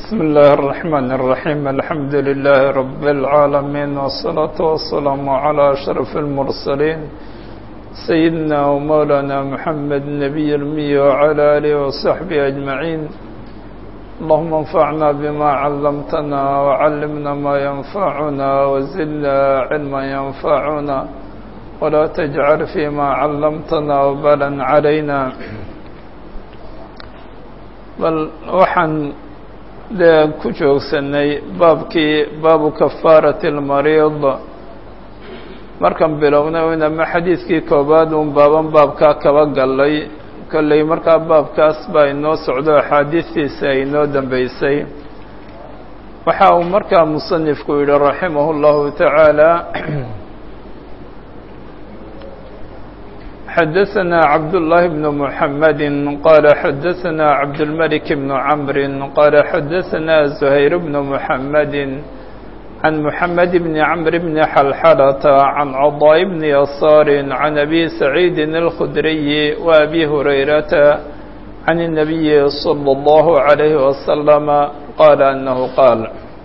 بسم الله الرحمن الرحيم الحمد لله رب العالمين والصلاة والسلام على أشرف المرسلين سيدنا ومولانا محمد النبي المي وعلى آله وصحبه أجمعين اللهم انفعنا بما علمتنا وعلمنا ما ينفعنا وزدنا علما ينفعنا ولا تجعل فيما علمتنا وبلا علينا bal waxaan dee ku joogsanay baabkii baabu kafaarati اlmariid markaan bilownay inama xadiidkii koobaad uun baaban baabkaa kaba gallay kolley markaa baabkaas baa inoo socdo axaadiistiisa ay inoo dambeysay waxa uu markaa musanifku yihi raximah اllahu taعaalى xdثna cبداللh بن محمد qال xdثna cبدالملك بن عمر qال xdثna زهير بن محمد عن محمد بن عمرو بن حلحلة عن عضاء بن يسار عن أبي سعيد الخدري وأبي هريرة عن النبي صلى الله عليه وسلم قال أنه قال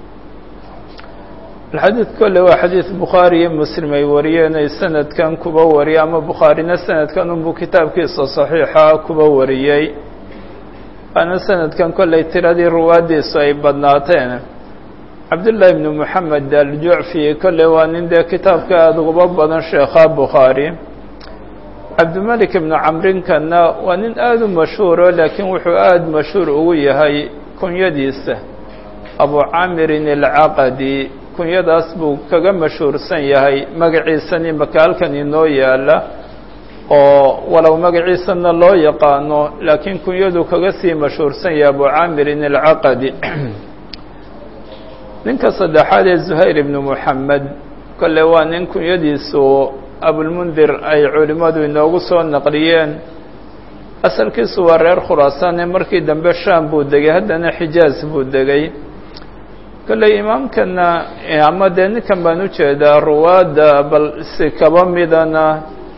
xadiid kolle waa xadiid bukhaari iyo muslim ay wariyeen ay sanadkan kuba wariyay ama bukhaarina sanadkan unbuu kitaabkiisa saxiixa kuba wariyey waana sanadkan kolley tiradii ruwaaddiisu ay badnaateen cabdullaahi ibnu moxamed aljucfi kolley waa nin dee kitaabka aada uguba badan sheekha bukhaari cabdimalik ibnu camrinkanna waa nin aada u mashhuuro laakiin wuxuu aada mashhuur ugu yahay kunyadiisa abu caamirin alcaqadi kunyadaas buu kaga mashhuursan yahay magaciisani makaalkan inoo yaala oo walow magaciisana loo yaqaano laakiin kunyadu kaga sii mashhuursan yahay abu caamirin alcaqadi ninka saddexaad ee zuhayr ibnu moxamed kolle waa nin kunyadiisu abulmundir ay culimmadu inoogu soo naqliyeen asalkiisu waa reer khuraasaane markii dambe shaam buu degay haddana xijaaz buu degay kolley imaamkana ama dee ninkan baan ujeedaa ruwaadda bal si kaba midana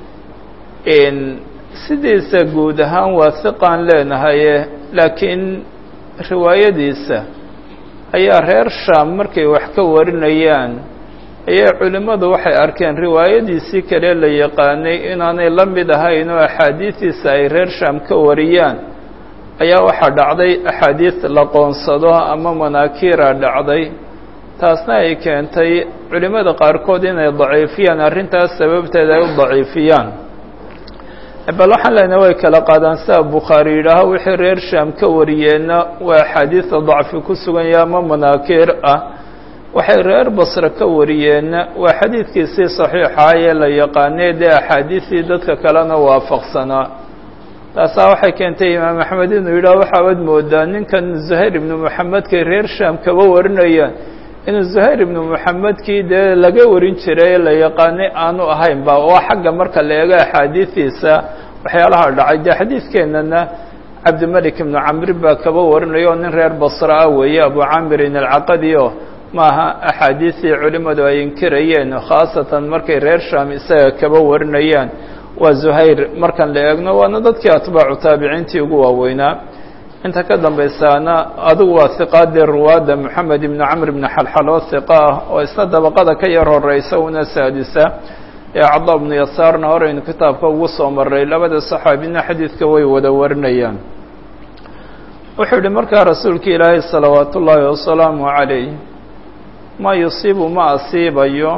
sidiisa guud ahaan waa hiqaan leenahaye laakiin riwaayadiisa ayaa reer shaam markay wax ka warinayaan ayaa culimmadu waxay arkeen riwaayadiisii kale la yaqaanay inaanay la mid ahayn oo axaadiistiisa ay reer shaam ka wariyaan ayaa waxaa dhacday axaadiis la qoonsado ama manaakiira dhacday taasna ay keentay culimmada qaarkood inay daciifiyaan arrintaas sababteeda ay u daciifiyaan bal waxaan leenahay way kala qaadaan sida bukhaari yidhaaho wixii reer shaam ka wariyeenna waa axaadiista dacfi ku sugan yaha ama manaakiir ah waxay reer basre ka wariyeenna waa xadiidkiisii saxiixa ee la yaqaanay dee axaadiistii dadka kalena waafaqsanaa taasaa waxay keentay imaam axmed inuu yidhaah waxaad moodaa ninkan zuhayr ibnu moxamedkay reer shaam kaba warinayaan inuu zuhayr ibnu moxamedkii dee laga warin jiray la yaqaanay aanu ahayn ba waa xagga marka la eego axaadiistiisa waxyaalaha dhacay dee xadiidkeennana cabdimalik ibnu camri baa kaba warinaya oo nin reer basra ah weeye abu camirin alcaqadi o maaha axaadiistii culimmadu ay inkirayeen khaasatan markay reer shaam isaga kaba warinayaan waa zuhayr markan la eegno waana dadkii atbaacu taabiciintii ugu waaweynaa inta ka dambaysaana adigu waa hiqaadii ruwaadda moxamed ibnu camr ibni xalxaloo hiqa ah oo isna dabaqada ka yar horeysa una saadisa ee cada bnu yasaarna horeynu kitaabka ugu soo maray labada saxaabina xadiidka way wada warinayaan wuxuu yihi markaa rasuulka ilaahay salawaat ullaahi wasalaamu calayh ma yusiibu ma asiibayo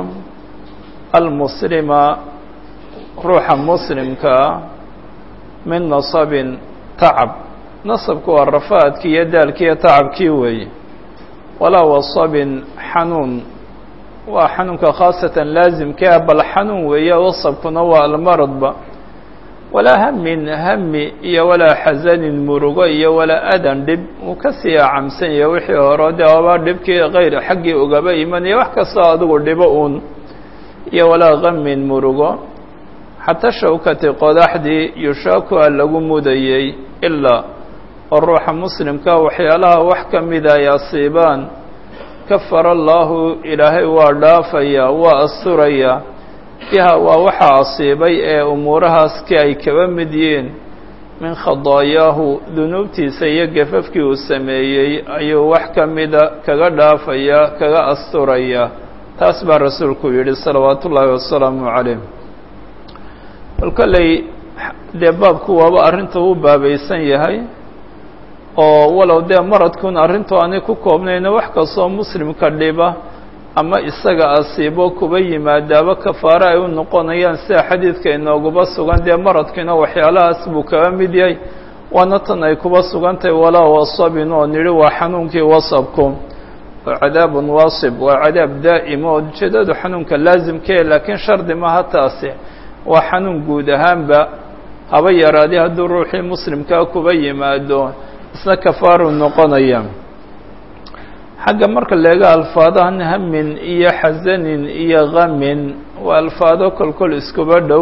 almuslima ruuxa muslimkaa min nasabin tacab nasabku waa rafaadkii iyo daalkii iyo tacabkii weeye walaa wasabin xanuun waa xanuunka khaasatan laasimkaa bal xanuun weeye wasabkuna waa almaradba walaa hamin hami iyo walaa xasanin murugo iyo walaa adan dhib uu kasii acamsan yahay wixii hore dee aba dhibkii kayr xaggii ugaba imanaya wax kastoo adigu dhibo uun iyo walaa hamin murugo xataa shawkati qodaxdii yushaakuha lagu mudayey ilaa oo ruuxa muslimka waxyaalaha wax ka mida ay asiibaan kafara allaahu ilaahay waa dhaafayaa waa asturayaa biha waa waxaa asiibay ee umuurahaas ki ay kaba mid yihiin min khadaayaahu dunuubtiisa iyo gafafkii uu sameeyey ayuu wax ka mida kaga dhaafaya kaga asturaya taas baa rasuulku yidhi salawaatu ullaahi wasalaamu calayh bal kolley dee baabku waaba arrinta u baabaysan yahay oo walow dee maradkun arrintu aanay ku koobnayna wax kastoo muslimka dhiba ama isaga asiibo kuba yimaadaaba kafaare ay u noqonayaan sida xadiidka inooguba sugan dee maradkiina waxyaalahaas buu kaga mid yahay waana tan ay kuba sugantahay walaa wasabin oo nidhi waa xanuunkii wasabku oo cadaabun waasib waa cadaab daa'ima oo ujeedadu xanuunka laasimkee laakiin shardi maha taasi waa xanuun guud ahaanba haba yaraadee hadduu ruuxii muslimkaa kuba yimaado isna kafaaru noqonaya xagga marka leega alfaadahan hamin iyo xasanin iyo kamin waa alfaado kolkol iskuba dhow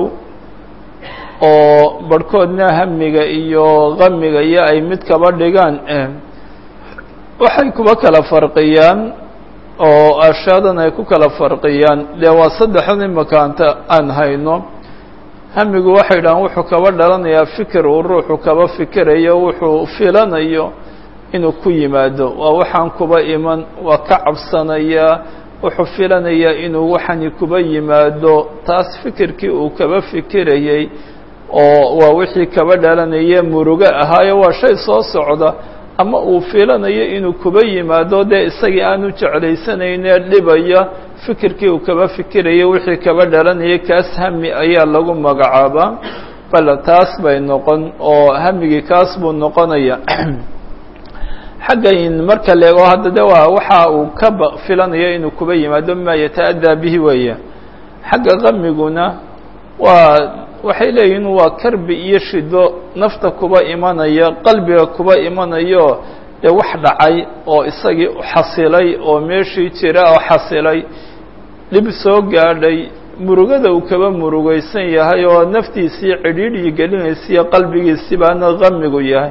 oo barhkoodna hamiga iyo kamiga iyo ay mid kaba dhigaan waxay kuba kala farqiyaan oo ashaadan ay ku kala farqiyaan dee waa saddexdan imakaanta aan hayno hamigu waxay dhahaan wuxuu kaba dhalanayaa fikir uu ruuxu kaba fikirayo wuxuu filanayo inuu ku yimaado waa waxaan kuba iman waa ka cabsanayaa wuxuu filanayaa inuu waxani kuba yimaado taas fikirkii uu kaba fikirayey oo waa wixii kaba dhalanaya murugo ahaayo waa shay soo socda ama uu filanayo inuu kuba yimaado dee isagii aanu jeclaysanayne dhibaya fikirkii uu kaba fikiraya wixii kaba dhalanayay kaas hami ayaa lagu magacaabaa bal taas bay noqon oo hamigii kaas buu noqonaya xaggayn marka leego hadda de waa waxa uu ka filanayo inuu kuba yimaado mima yata-adaa bihi weeye xagga kamiguna waa waxay leeyihin waa karbi iyo shido nafta kuba imanaya qalbiga kuba imanayo dee wax dhacay oo isagii xasilay oo meeshii jira oo xasilay dhib soo gaadhay murugada uu kaba murugaysan yahay oo naftiisii cidhiidhii gelinaysiiyo qalbigiisii baana kamigu yahay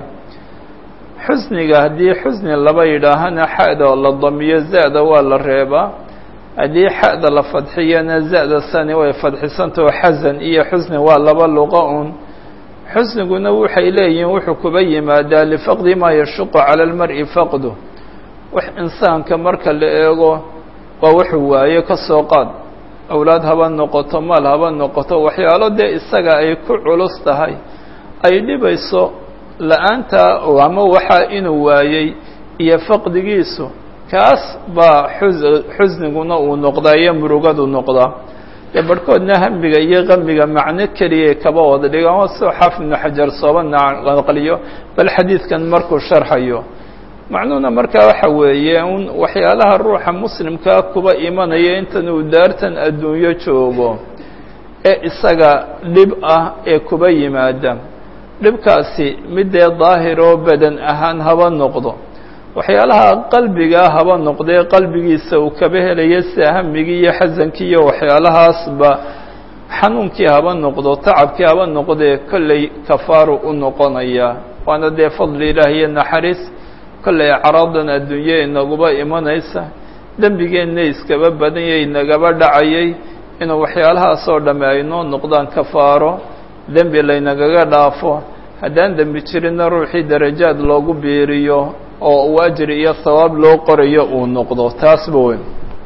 xusniga haddii xusni laba yidhaahana xa'da oo la damiyo za-da waa la reebaa haddii xa'da la fadxiyana za-da sani way fadxisantao xasan iyo xusni waa laba luqa un xusniguna waxay leeyihiin wuxuu kuba yimaadaa lifaqdi maa yashuqu cala almar'i faqdu wax insaanka marka la eego waa wuxuu waaye ka soo qaad awlaad haba noqoto maal haba noqoto waxyaalo dee isaga ay ku culus tahay ay dhibayso la-aanta ama waxaa inuu waayey iyo faqdigiisu kaas baa xus xusniguna uu noqdaa iyo murugadu noqdaa dee barhkoodna hamiga iyo kamiga macno keliya kaba wada dhigaan oo soo xaafid ibnu xajar sooba naqliyo bal xadiidkan markuu sharxayo macnuhuna markaa waxa weeye un waxyaalaha ruuxa muslimkaa kuba imanaya intan uu daartan adduunyo joogo ee isaga dhib ah ee kuba yimaada dhibkaasi midee daahir oo badan ahaan haba noqdo waxyaalaha qalbigaa haba noqdee qalbigiisa uu kaba helaya sida hamigii iyo xasankii iyo waxyaalahaasba xanuunkii haba noqdo tacabkii haba noqdee kolley kafaaru u noqonaya waana dee fadli ilaah iyo naxariis kolley acraadan adduunye inaguba imanaysa dembigeenna iskaba badanyay inagaba dhacayay inuu waxyaalahaasoo dhamme ay noo noqdaan kafaaro dembi laynagaga dhaafo haddaan dembi jirinna ruuxii darajaad loogu biiriyo oo uu ajri iyo hawaab loo qorayo uu noqdo taasba weyn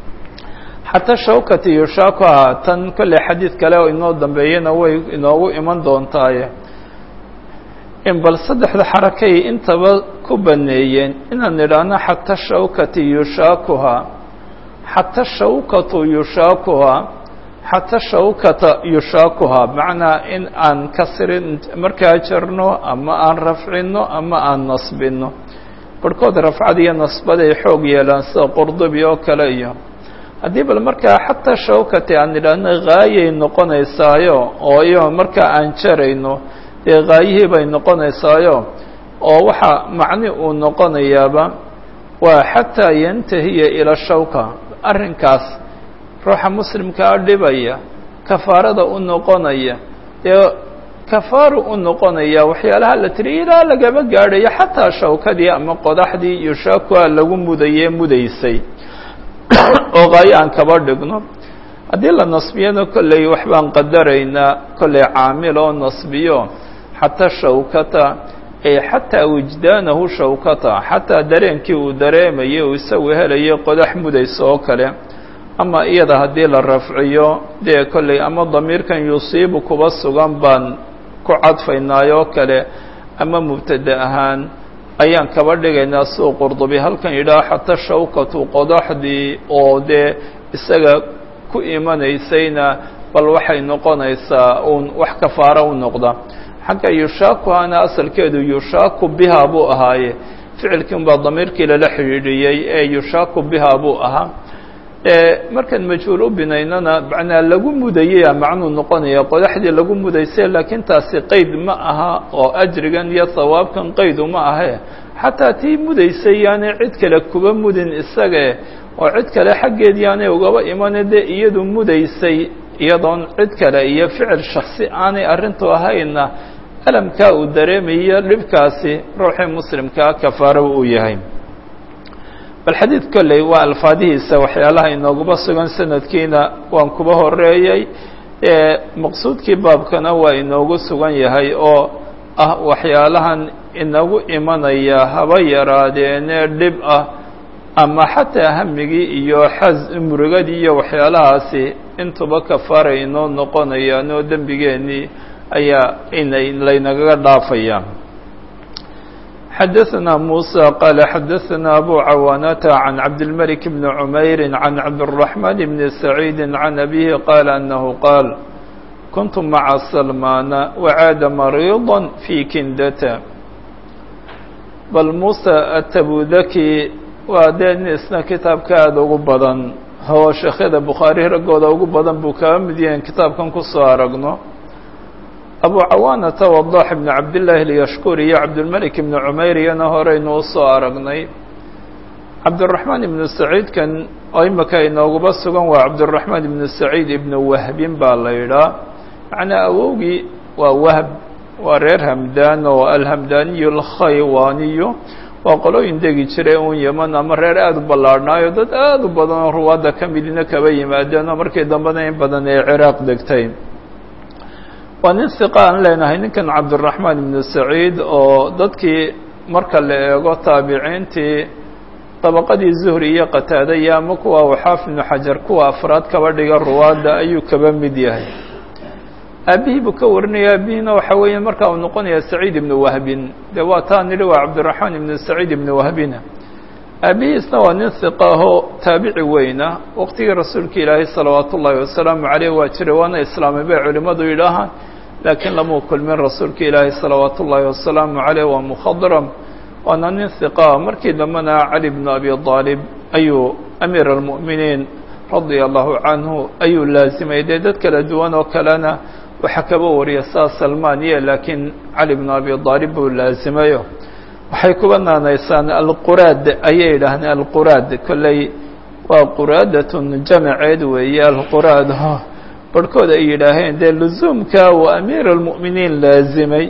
xataa shawkati yushaaku ahaa tan kolley xadiid kale oo inoo dambeeyana way inoogu iman doontaaye in bal saddexda xarakay intaba ku baneeyeen inaan idhaahno xata shawkati yushaakuhaa xata shawkatu yushaakuhaa xata shawkata yushaakuhaa macnaa in aan kasrin markaa jarno ama aan rafcino ama aan nasbino barhkood rafcad iyo nasbad ay xoog yeelaan sida qurdubi oo kale iyo haddii bal markaa xataa shawkati aan idhaahno haayay noqonaysaayo oo iyo markaa aan jarayno dee haayihii bay noqonaysaayo oo waxaa macni uu noqonayaaba waa xataa yantahiya ila shawka arrinkaas ruuxa muslimkaa dhibaya kafaarada u noqonaya dee kafaaru u noqonaya waxyaalaha la tiri ilaa lagaba gaadhayo xataa shawkadii ama qodaxdii yushaakuha lagu mudaye mudaysay oo qaayo aan kaba dhigno haddii la nasbiyana kolley waxbaan qadaraynaa kolley caamil oo nasbiyo xataa shawkata ay xataa wijdaanahu shawkata xataa dareenkii uu dareemayay uu isagu helayay qodax mudaysa oo kale ama iyada haddii la rafciyo dee kolley ama damiirkan yusiibu kuba sugan baan ku cadfaynaayoo kale ama mubtada ahaan ayaan kaba dhigaynaa siduu qurdubi halkan yidhaah xataa shawkatu qodaxdii oo dee isaga ku imanaysayna bal waxay noqonaysaa uun wax kafaaro u noqda xagga yushaakuhana asalkeedu yushaaku biha buu ahaaye ficilkii un baa damiirkii lala xidhiidhiyey ee yushaaku biha buu ahaa markaan majhuul u binaynana macnaa lagu mudayaya macnuu noqonaya qodaxdii lagu mudaysay laakiin taasi qeyd ma aha oo ajrigan iyo hawaabkan qaydu ma ahe xataa tii mudaysay yaanay cid kale kuba mudin isagae oo cid kale xaggeed yaanay ugaba imane dee iyadu mudaysay iyadoon cid kale iyo ficil shaksi aanay arrintu ahayna alamkaa uu dareemayo dhibkaasi ruuxii muslimkaa kafaaro uu yahay bal xadiid kolley waa alfaadihiisa waxyaalaha inooguba sugan sanadkiina waan kuba horeeyey maqsuudkii baabkana waa inoogu sugan yahay oo ah waxyaalahan inagu imanaya haba yaraadeene dhib ah ama xataa hamigii iyo xas murugadii iyo waxyaalahaasi intuba kafaara inoo noqonayaan oo dembigeennii ayaa inay laynagaga dhaafaya xadaثna muسى qال xadaثna أbو cawاnة عن cabdالملك بن عmayr عن cabdالرحمن بن سعيid عن أbيه qال أنه qاal كنت mعa سلمان وعاad مريضا في kindة bal muسى التbudki waa dee nin isna kitaabka aada ugu badan oo sheekhyada bukhaari raggooda ugu badan buu kaga mid yahay kitaabkan kusoo aragno abu cawaanata wadax ibn cabdillaahi alyashkuri iyo cabdilmalik ibni cumayr iyana horeynu usoo aragnay cabdiraxmaan ibnu saciidkan oo imika inooguba sugan waa cabdiraxmaan ibnu saciid ibnu wahbin baa la yidhaah macnaa awowgii waa wahb waa reer hamdaan oo alhamdaaniyu alkhaywaaniyu waa qolooyin degi jiray un yeman ama reer aada u ballaadhnaayo dad aada u badan oo ruwaadda ka midina kaba yimaadeen oo markii dambena in badan ee ciraaq degtay waa nin siqa aan leenahay ninkan cabdiraxmaan ibnu saciid oo dadkii marka la eego taabiciintii dabaqadii zuhri iyo qataada iyo ama kuwa waxaaf ibnu xajar kuwa afraad kaba dhiga ruwaadda ayuu kaba mid yahay aabihii buu ka warinaya aabihiina waxa weeye marka uu noqonaya saciid ibnu wahbin dee waa taa nidhi waa cabdiraxmaan ibnu saciid ibnu wahbina aabihiisna waa nin hiqa ahoo taabici weyna waqtigii rasuulka ilaahay salawaatu ullaahi wasalaamu caleyh waa jiray waana islaamay bay culimmadu yidhaahaan laakiin lamuu kulmin rasuulka ilaahay salawaatu ullaahi wasalaamu caleyh waa mukhadram waana nin hiqa markii dambena cali bnu abi aalib ayuu amiir almu'miniin radia allahu canhu ayuu laasimay dee dad kala duwan oo kalena waxaa kaba wariya saa salmaniya laakiin cali bnu abi aalib buu laasimayo waxay kuba naanaysaan alquraad ayay yidhaahdeen alquraad kolley waa quraadatun jamaceed weeye alquraad barhkood ay yidhaaheen dee luzuumka uu amiir almu'miniin laasimay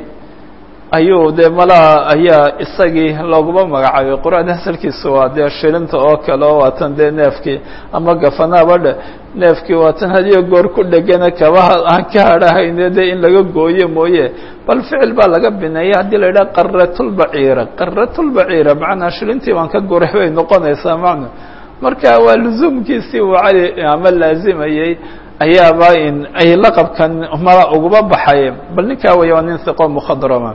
ayuu dee malaha ayaa isagii looguma magacaabay quraad asalkiisa waa dee shilinta oo kale oo waatan dee neefkii ama gafanaaba dhe neefkii waatan hadiyo goor ku dhegana kabaha aan ka hadhahayne dee in laga gooyo mooye bal ficil baa laga bineeya haddii la yidhaha qaratulbaciira qaratulbaciira macnaa shilintii baan ka guray bay noqonaysaa macna marka waa luzuumkiisii uu cali ama laazimayey ayaaba in ay laqabkan mala uguba baxay bal ninkaa weya waa nin hiqo mukhadrama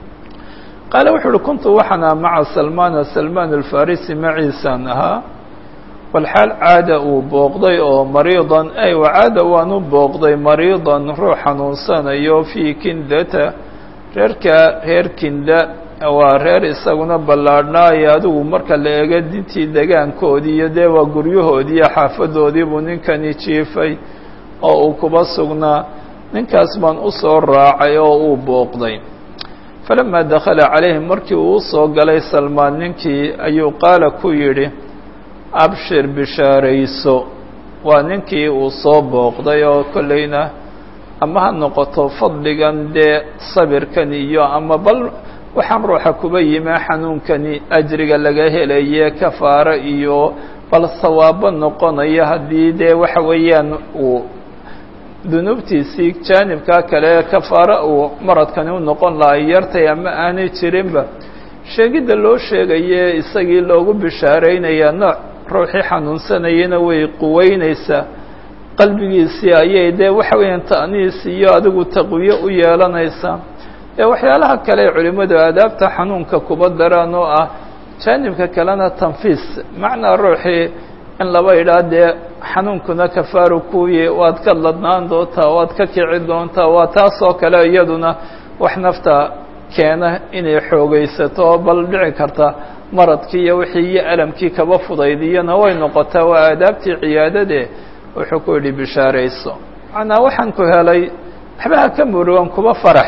qaale wuxu uhi kuntu waxaana maca salmaana salmaan alfarisi maciisaan ahaa walxaal caada uu booqday oo mariidan ay wacaada waanu booqday mariidan ruux xanuunsanayo fii kindata reerka reer kinda waa reer isaguna ballaadhnaayo adigu marka la eego dintii degaankoodii iyo dee waa guryahoodii iyo xaafadoodii buu ninkani jiifay oo uu kuba sugnaa ninkaas baan u soo raacay oo uu booqday falamaa dakhala calayhim markii uu usoo galay salmaan ninkii ayuu qaala ku yidhi abshir bishaarayso waa ninkii uu soo booqday oo kollayna ama ha noqoto fadligan dee sabirkan iyo ama bal waxaan ruuxa kuba yimi xanuunkani ajriga laga helaye kafaaro iyo bal sawaabo noqonaya haddii dee waxa weeyaan uu dunuubtiisii jaanibkaa kale kafaaro uu maradkani u noqon lahaa yartay ama aanay jirinba sheegidda loo sheegaye isagii loogu bishaaraynayaa nooc ruuxii xanuunsanayana way quweynaysaa qalbigiisii ayay dee waxa weeyaan ta'niis iyo adigu taqwiyo u yeelanaysaa ee waxyaalaha kale ee culimmadu aadaabta xanuunka kuba daraan oo ah jaanibka kalena tanfiis macnaa ruuxii in laba idhaa dee xanuunkuna kafaaru kuuye waad ka ladnaan doontaa waad ka kici doontaa waa taasoo kale iyaduna wax nafta keena inay xoogaysato bal dhici karta maradkii iyo wixii iyo alamkii kaba fudaydiyana way noqotaa waa aadaabtii ciyaadade wuxuu ku yidhi bishaarayso macnaa waxaan ku helay waxbaha ka murugan kuba farax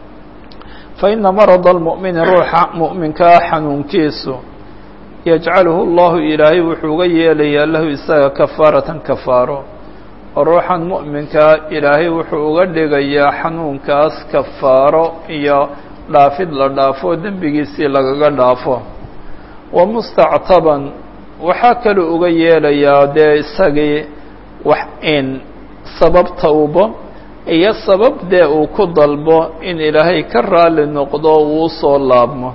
fa ina marada almu'mini ruuxa mu'minkaa xanuunkiisu yajcaluhu allahu ilaahay wuxuu uga yeelayaa lahu isaga kafaaratan kafaaro oo ruuxan mu'minkaa ilaahay wuxuu uga dhigayaa xanuunkaas kafaaro iyo dhaafid la dhaafo dembigiisii lagaga dhaafo wa mustactaban waxaa kaluu uga yeelayaa dee isagii wax in sabab tawbo iyo sabab dee uu ku dalbo in ilaahay ka raali noqdo uu soo laabmo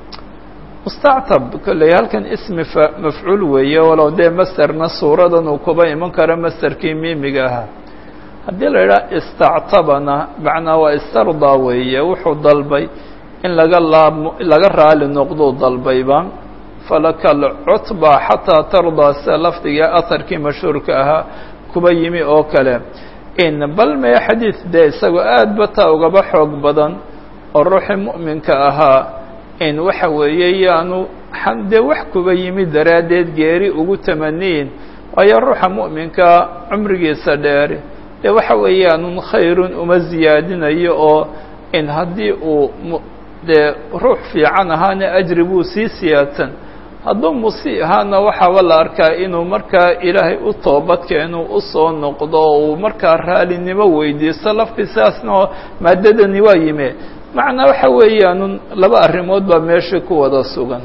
mustactab kolley halkan ismi mafcuul weeye walow dee masterna suuradan uu kuba iman karo masterkii miimiga ahaa haddii la idhaha istactabana macnaa waa istardaa weeye wuxuu dalbay in laga laabmo laga raali noqduu dalbayba falaka alcutba xataa tardaa sida lafdiga aharkii mashhuurka ahaa kuba yimi oo kale in bal mee xadiid dee isagoo aad ba taa ugaba xoog badan oo ruuxii mu'minka ahaa in waxa weeye yaanu dee wax kuba yimi daraaddeed geeri ugu tamaniyin waayo ruuxa mu'minka cumrigiisa dheeri dee waxa weeyaanun khayrun uma ziyaadinayo oo in haddii uu dee ruux fiican ahaana ajri buu sii siyaadsan hadduu musi ahaana waxaaba la arkaa inuu markaa ilaahay u toobadkeenu usoo noqdo oo uu markaa raalinimo weydiisto laftiisaasna oo maadadani waa yime macnaa waxa weeyaanun laba arrimood baa meesha ku wada sugan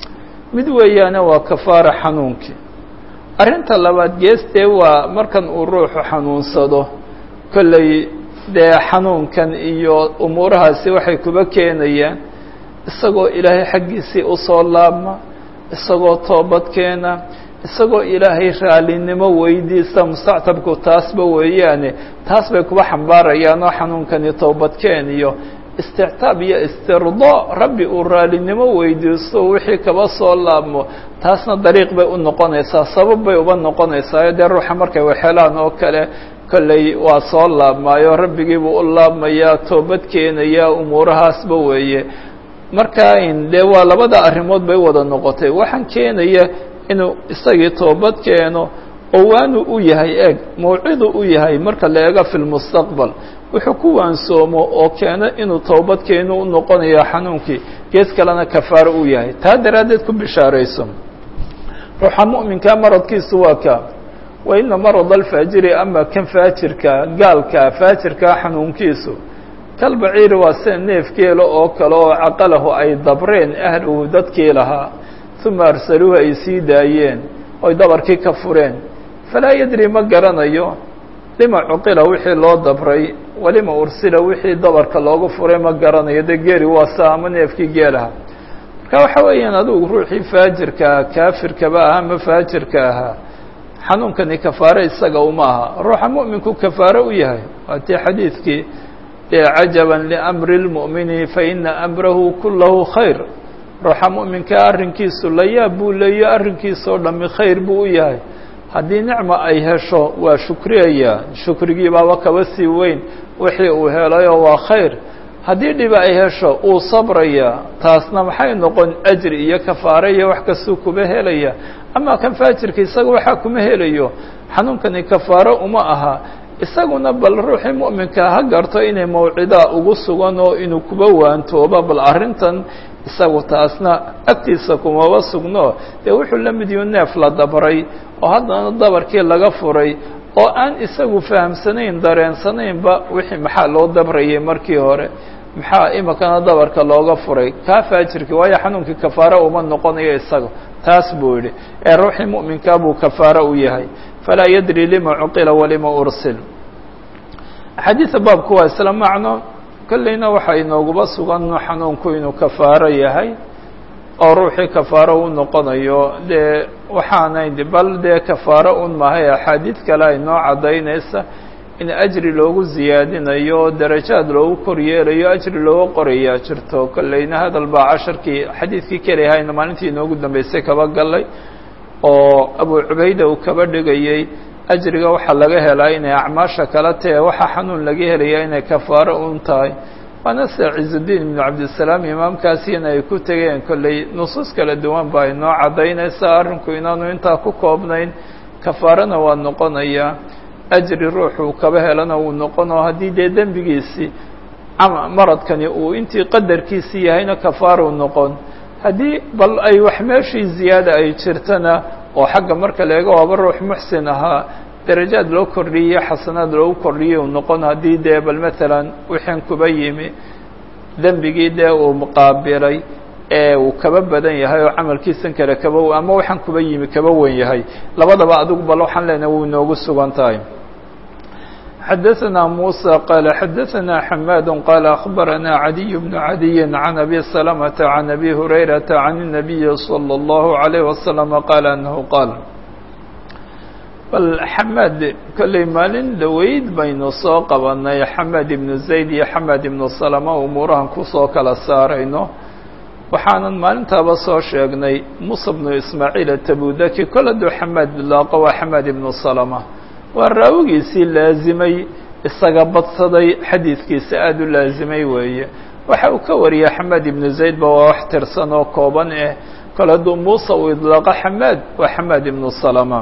mid weeyaane waa kafaara xanuunkii arrinta labaad geestee waa markan uu ruuxu xanuunsado kolley dee xanuunkan iyo umuurahaasi waxay kuba keenayaan isagoo ilaahay xaggiisii usoo laabma isagoo toobadkeena isagoo ilaahay raalinimo weydiista mustactabku taasba weeyaane taas bay kuba xambaarayaan oo xanuunkani toobadkeen iyo istictaab iyo istirdo rabbi uu raalinimo weydiisto wixii kaba soo laabmo taasna dariiq bay u noqonaysaa sabab bay uba noqonaysaa dee ruuxa markay waxelaan oo kale kolley waa soo laabmaayo rabbigiibuu u laabmayaa toobad keenayaa umuurahaasba weeye marka in dee waa labada arrimood bay wada noqotay waxaan keenaya inuu isagii toobad keeno oo waanu u yahay eeg mawcidu u yahay marka la eego fi lmustaqbal wuxuu ku waansoomo oo keeno inuu toobad keenu u noqonayo xanuunkii gees kalena kafaaro u yahay taa daraaddeed ku bishaarayso ruuxa mu'minkaa maradkiisu waa ka wa ina marad alfaajiri ama kan faajirka gaalka faajirkaa xanuunkiisu kalbaciiri waa sida neefgeela oo kale oo caqalahu ay dabreen ahluhu dadkii lahaa uma arsaluuhu ay sii daayeen oy dabarkii ka fureen falaa yadri ma garanayo lima cuqila wixii loo dabray walima ursila wixii dabarka loogu furay ma garanayo dee geeri waa saa ama neefkii geelaha marka waxa weeyaan adugu ruuxii faajirka kaafirkaba ahaa ama faajirka ahaa xanuunkani kafaare isaga uma aha ruuxa mu'minku kafaare u yahay waa tii xadiidkii cajaba liamri اlmu'mini faina amrahu kulahu khayr ruuxa mu'minkaa arrinkiisu la yaab buu leeyo arrinkiisa oo dhami khayr buu u yahay haddii nicma ay hesho waa shukriyayaa shukrigii baaba kaba sii weyn wixii uu helayoo waa khayr haddii dhiba ay hesho uu sabrayaa taasna maxay noqon ajri iyo kafaare iyo wax kastuu kuba helaya ama kan faajirka isaga waxaa kuma helayo xanuunkani kafaare uma aha isaguna bal ruuxii mu'minka ha garto inay mawcidaa ugu sugan oo inuu kuba waantooba bal arrintan isagu taasna agtiisa kumaba sugno dee wuxuu la mid yihu neef la dabray oo haddana dabarkii laga furay oo aan isagu fahamsanayn dareensanaynba wixii maxaa loo dabrayay markii hore maxaa imikana dabarka looga furay kaa faajirkii waayo xanuunkii kafaare uma noqonayo isaga taas buu yidhi ee ruuxii mu'minkaa buu kafaare u yahay falaa yadri lima cuqila walima ursil xadiida baabku waa isla macno kolleyna waxaa inooguba sugan xanuunku inuu kafaaro yahay oo ruuxii kafaaro u noqonayo dee waxaanayn bal dee kafaaro un mahay axaadiid kale ay noo caddaynaysa in ajri loogu ziyaadinayo darajaad loogu koryeelayo ajri looga qorayaa jirto kolleyna hadal baa casharkii xadiidkii kelihayna maalintii inoogu dambeysay kaba galay oo abu cubayda uu kaba dhigayey ajriga waxaa laga helaa inay acmaasha kala tahe waxaa xanuun laga helaya inay kafaaro un tahay waana sida cizudiin ibnu cabdisalaam imaamkaasina ay ku tegeen kolley nusuus kala duwan baa inoo caddaynaysa arrinku inaanu intaa ku koobnayn kafaarana waa noqonayaa ajri ruuxuu kaba helana uu noqono haddii dee dembigiisii maradkani uu intii qadarkiisii yahayna kafaaruu noqon haddii bal ay wax meeshii ziyaada ay jirtana oo xagga marka leega waaba ruux muxsin ahaa darajaad loo kordhiyey xasanaad loogu kordhiyey uu noqon haddii dee bal maalan wixin kuba yimi dembigii dee uu muqaabilay ee uu kaba badan yahay oo camalkiisan kale kaba ama waxaan kuba yimi kaba wen yahay labadaba adigu bal waxaan leenahay wuu inoogu sugan tahay xadaثna muسى qال xadaثna xmاd qال أخbarana عadiي بن عadiي عن أbي سلمة عن أbي هurayرaةa عن النبي صلى الله عليه وسلم qال أنه qاal bal xamaad kolley maalin dhoweyd baynu soo qabanay xamaad ibnu zayd iyo xamaad ibnu salama umuurahan kusoo kala saarayno waxaanan maalintaaba soo sheegnay musa bnu ismaaciil atabudaki kol hadduu xamaad bilaaqo waa xamaad ibnu salama waa raawigiisii laazimay isaga badsaday xadiidkiisa aada u laazimay weeye waxa uu ka wariyay xamaad ibnu zayd ba waa wax tirsan oo kooban eh kol hadduu muuse uu idlaaqo xamaad waa xamaad ibnu salama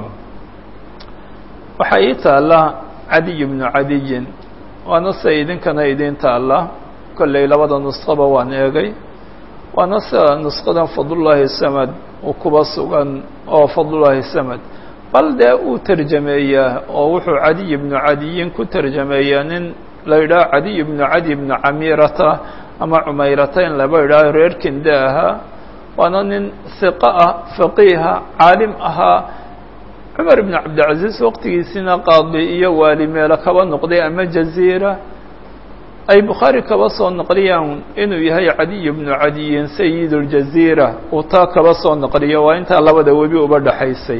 waxaa ii taalla cadiy bnu cadiyin waana sida idinkana idiin taalla kolley labada nusqaba waan eegay waana sida nusqadan fadlullaahi samad uu kuba sugan oo fadlullaahi samad bal dee uu terjameeyaa oo wuxuu cadiy bnu cadiyin ku terjameeyaa nin la yidhaho cadiy bnu cadi bnu camiirata ama cumayrata in laba yidhaaho reer kinde ahaa waana nin hiqo ah faqiiha caalim ahaa cumar ibn cabdilcaziz waqtigiisina qaadi iyo waali meelo kaba noqday ama jaziira ay bukhaari kaba soo naqliyaan inuu yahay cadiy bnu cadiyin sayid اljaziira uu taa kaba soo naqliyo waa intaa labada webi uba dhaxaysay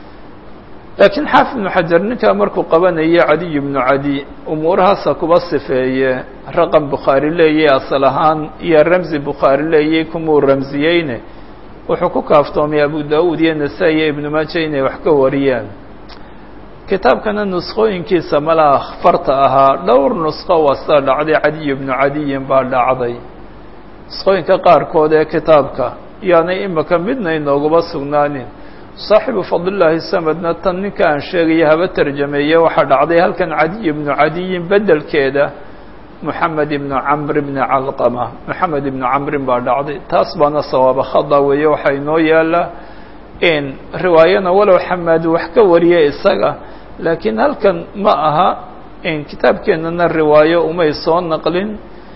laakiin xaafid ibnu xajar ninkaa markuu qabanaya cadiy bnu cadi umuurahaasa kuba sifeeye raqam bukhaari leeyay asal ahaan iyo ramzi bukhaari leeyay kumuu ramsiyeyne wuxuu ku kaaftoomay abu da-uud iyo nasaa-i iyo ibnu maaja inay wax ka wariyaan kitaabkana nusqooyinkiisa malaa farta ahaa dhowr nusqo wasta dhacday cadiy bnu cadiyin baa dhacday nusqooyinka qaarkood ee kitaabka yaanay imika midna inoogaba sugnaanin saaxibu fadlillaahi samadna tan ninka aan sheegaya haba terjameeye waxaa dhacday halkan cadiy bnu cadiyin bedelkeeda moxamed ibnu camr bni calqama moxamed ibnu camrin baa dhacday taas baana sawaaba khada weeye waxaa inoo yaala in riwaayana walow xamaad wax ka wariya isaga laakiin halkan ma aha in kitaabkeenana riwaayo umay soo naqlin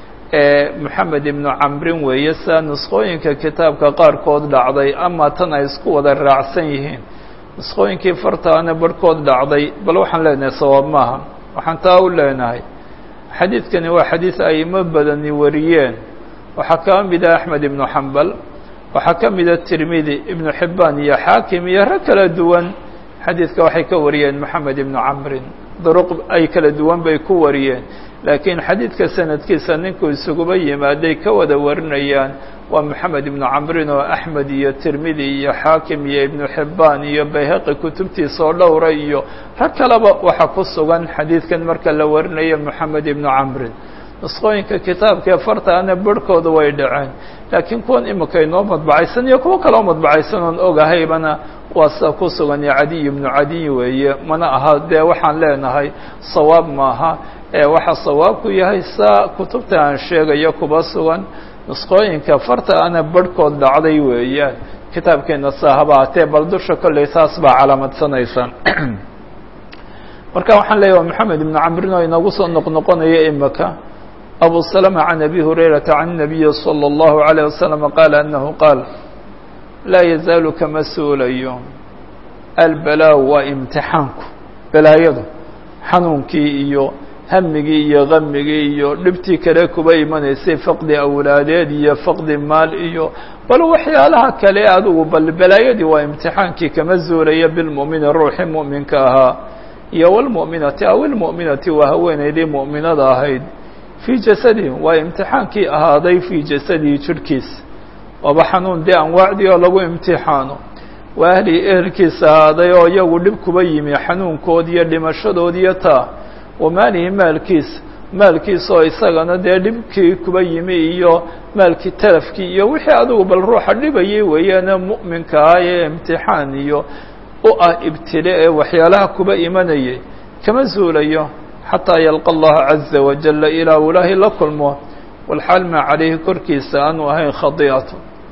moxamed ibnu camrin weeye sidaa nusqooyinka kitaabka qaarkood dhacday ama tan ay isku wada raacsan yihiin nusqooyinkii fartaana barhkood dhacday bal waxaan leenahay sawaab maaha waxaan taa u leenahay xadiidkani waa xadiid aimo badani wariyeen waxaa ka mida axmed ibnu xambal waxaa ka mida tirmidi ibnu xibbaan iyo xaakim iyo rag kala duwan xadiidka waxay ka wariyeen moxamed ibnu camrin duruq ay kala duwan bay ku wariyeen laakiin xadiidka sanadkiisa ninkuu isuguba yimaaday ka wada warinayaan waa moxamed ibnu camrin oo axmed iyo tirmidi iyo xaakim iyo ibnu xibbaan iyo bayhaqi kutubtiisa oo dhowra iyo rag kaleba waxaa ku sugan xadiidkan marka la warinayo moxamed ibnu camrin nusqooyinka kitaabkaee fartaana barhkooda way dhaceen laakiin kuwan imika inoo madbacaysan iyo kuwo kaloo madbacaysan oon ogahaybana waa sida ku sugan iyo cadiy ibnu cadiy weeye mana aha dee waxaan leenahay sawaab maaha ee waxaa sawaabku yahay saa kutubta aan sheegayo kuba sugan nusqooyinka farta ana barhkood dhacday weeyaan kitaabkeena saa haba hatee bal dusha kolley saas baa calaamadsanaysan marka waxaan leeyahy waa moxamed ibnu camrin oo inagu soo noqnoqonaya imika abu salama can abi hurayrata can nabiyi salى اllahu عalيه wasalam qaala anahu qaal laa yazaalu kama suulayo albalaa waa imtixaanku balaayadu xanuunkii iyo hamigii iyo kamigii iyo dhibtii kale kuba imanaysay faqdi awlaadeed iyo faqdi maal iyo bal waxyaalaha kale adigu bal balaayadii waa imtixaankii kama zuulaya bilmu'mini ruuxii mu'minka ahaa iyo walmu'minati aw ilmu'minati waa haweenaydii mu'minada ahayd fii jasadihi waa imtixaankii ahaaday fii jasadihi jidhkiisa waaba xanuun dee anwaacdii oo lagu imtixaano waa ahlii ehelkiisa ahaaday oo iyagu dhib kuba yimi xanuunkood iyo dhimashadood iyo taa wa maalihi maalkiisa maalkiisa oo isagana dee dhibkii kuba yimi iyo maalkii talafkii iyo wixii adigu bal ruuxa dhibayay weeyaane mu'minka ah ee imtixaan iyo u ah ibtile ee waxyaalaha kuba imanayay kama zuulayo xataa yalqa allaha caza wajala ilaa uu ilaahay la kulmo walxaal maa calayhi korkiisa aanu ahayn khadiicatu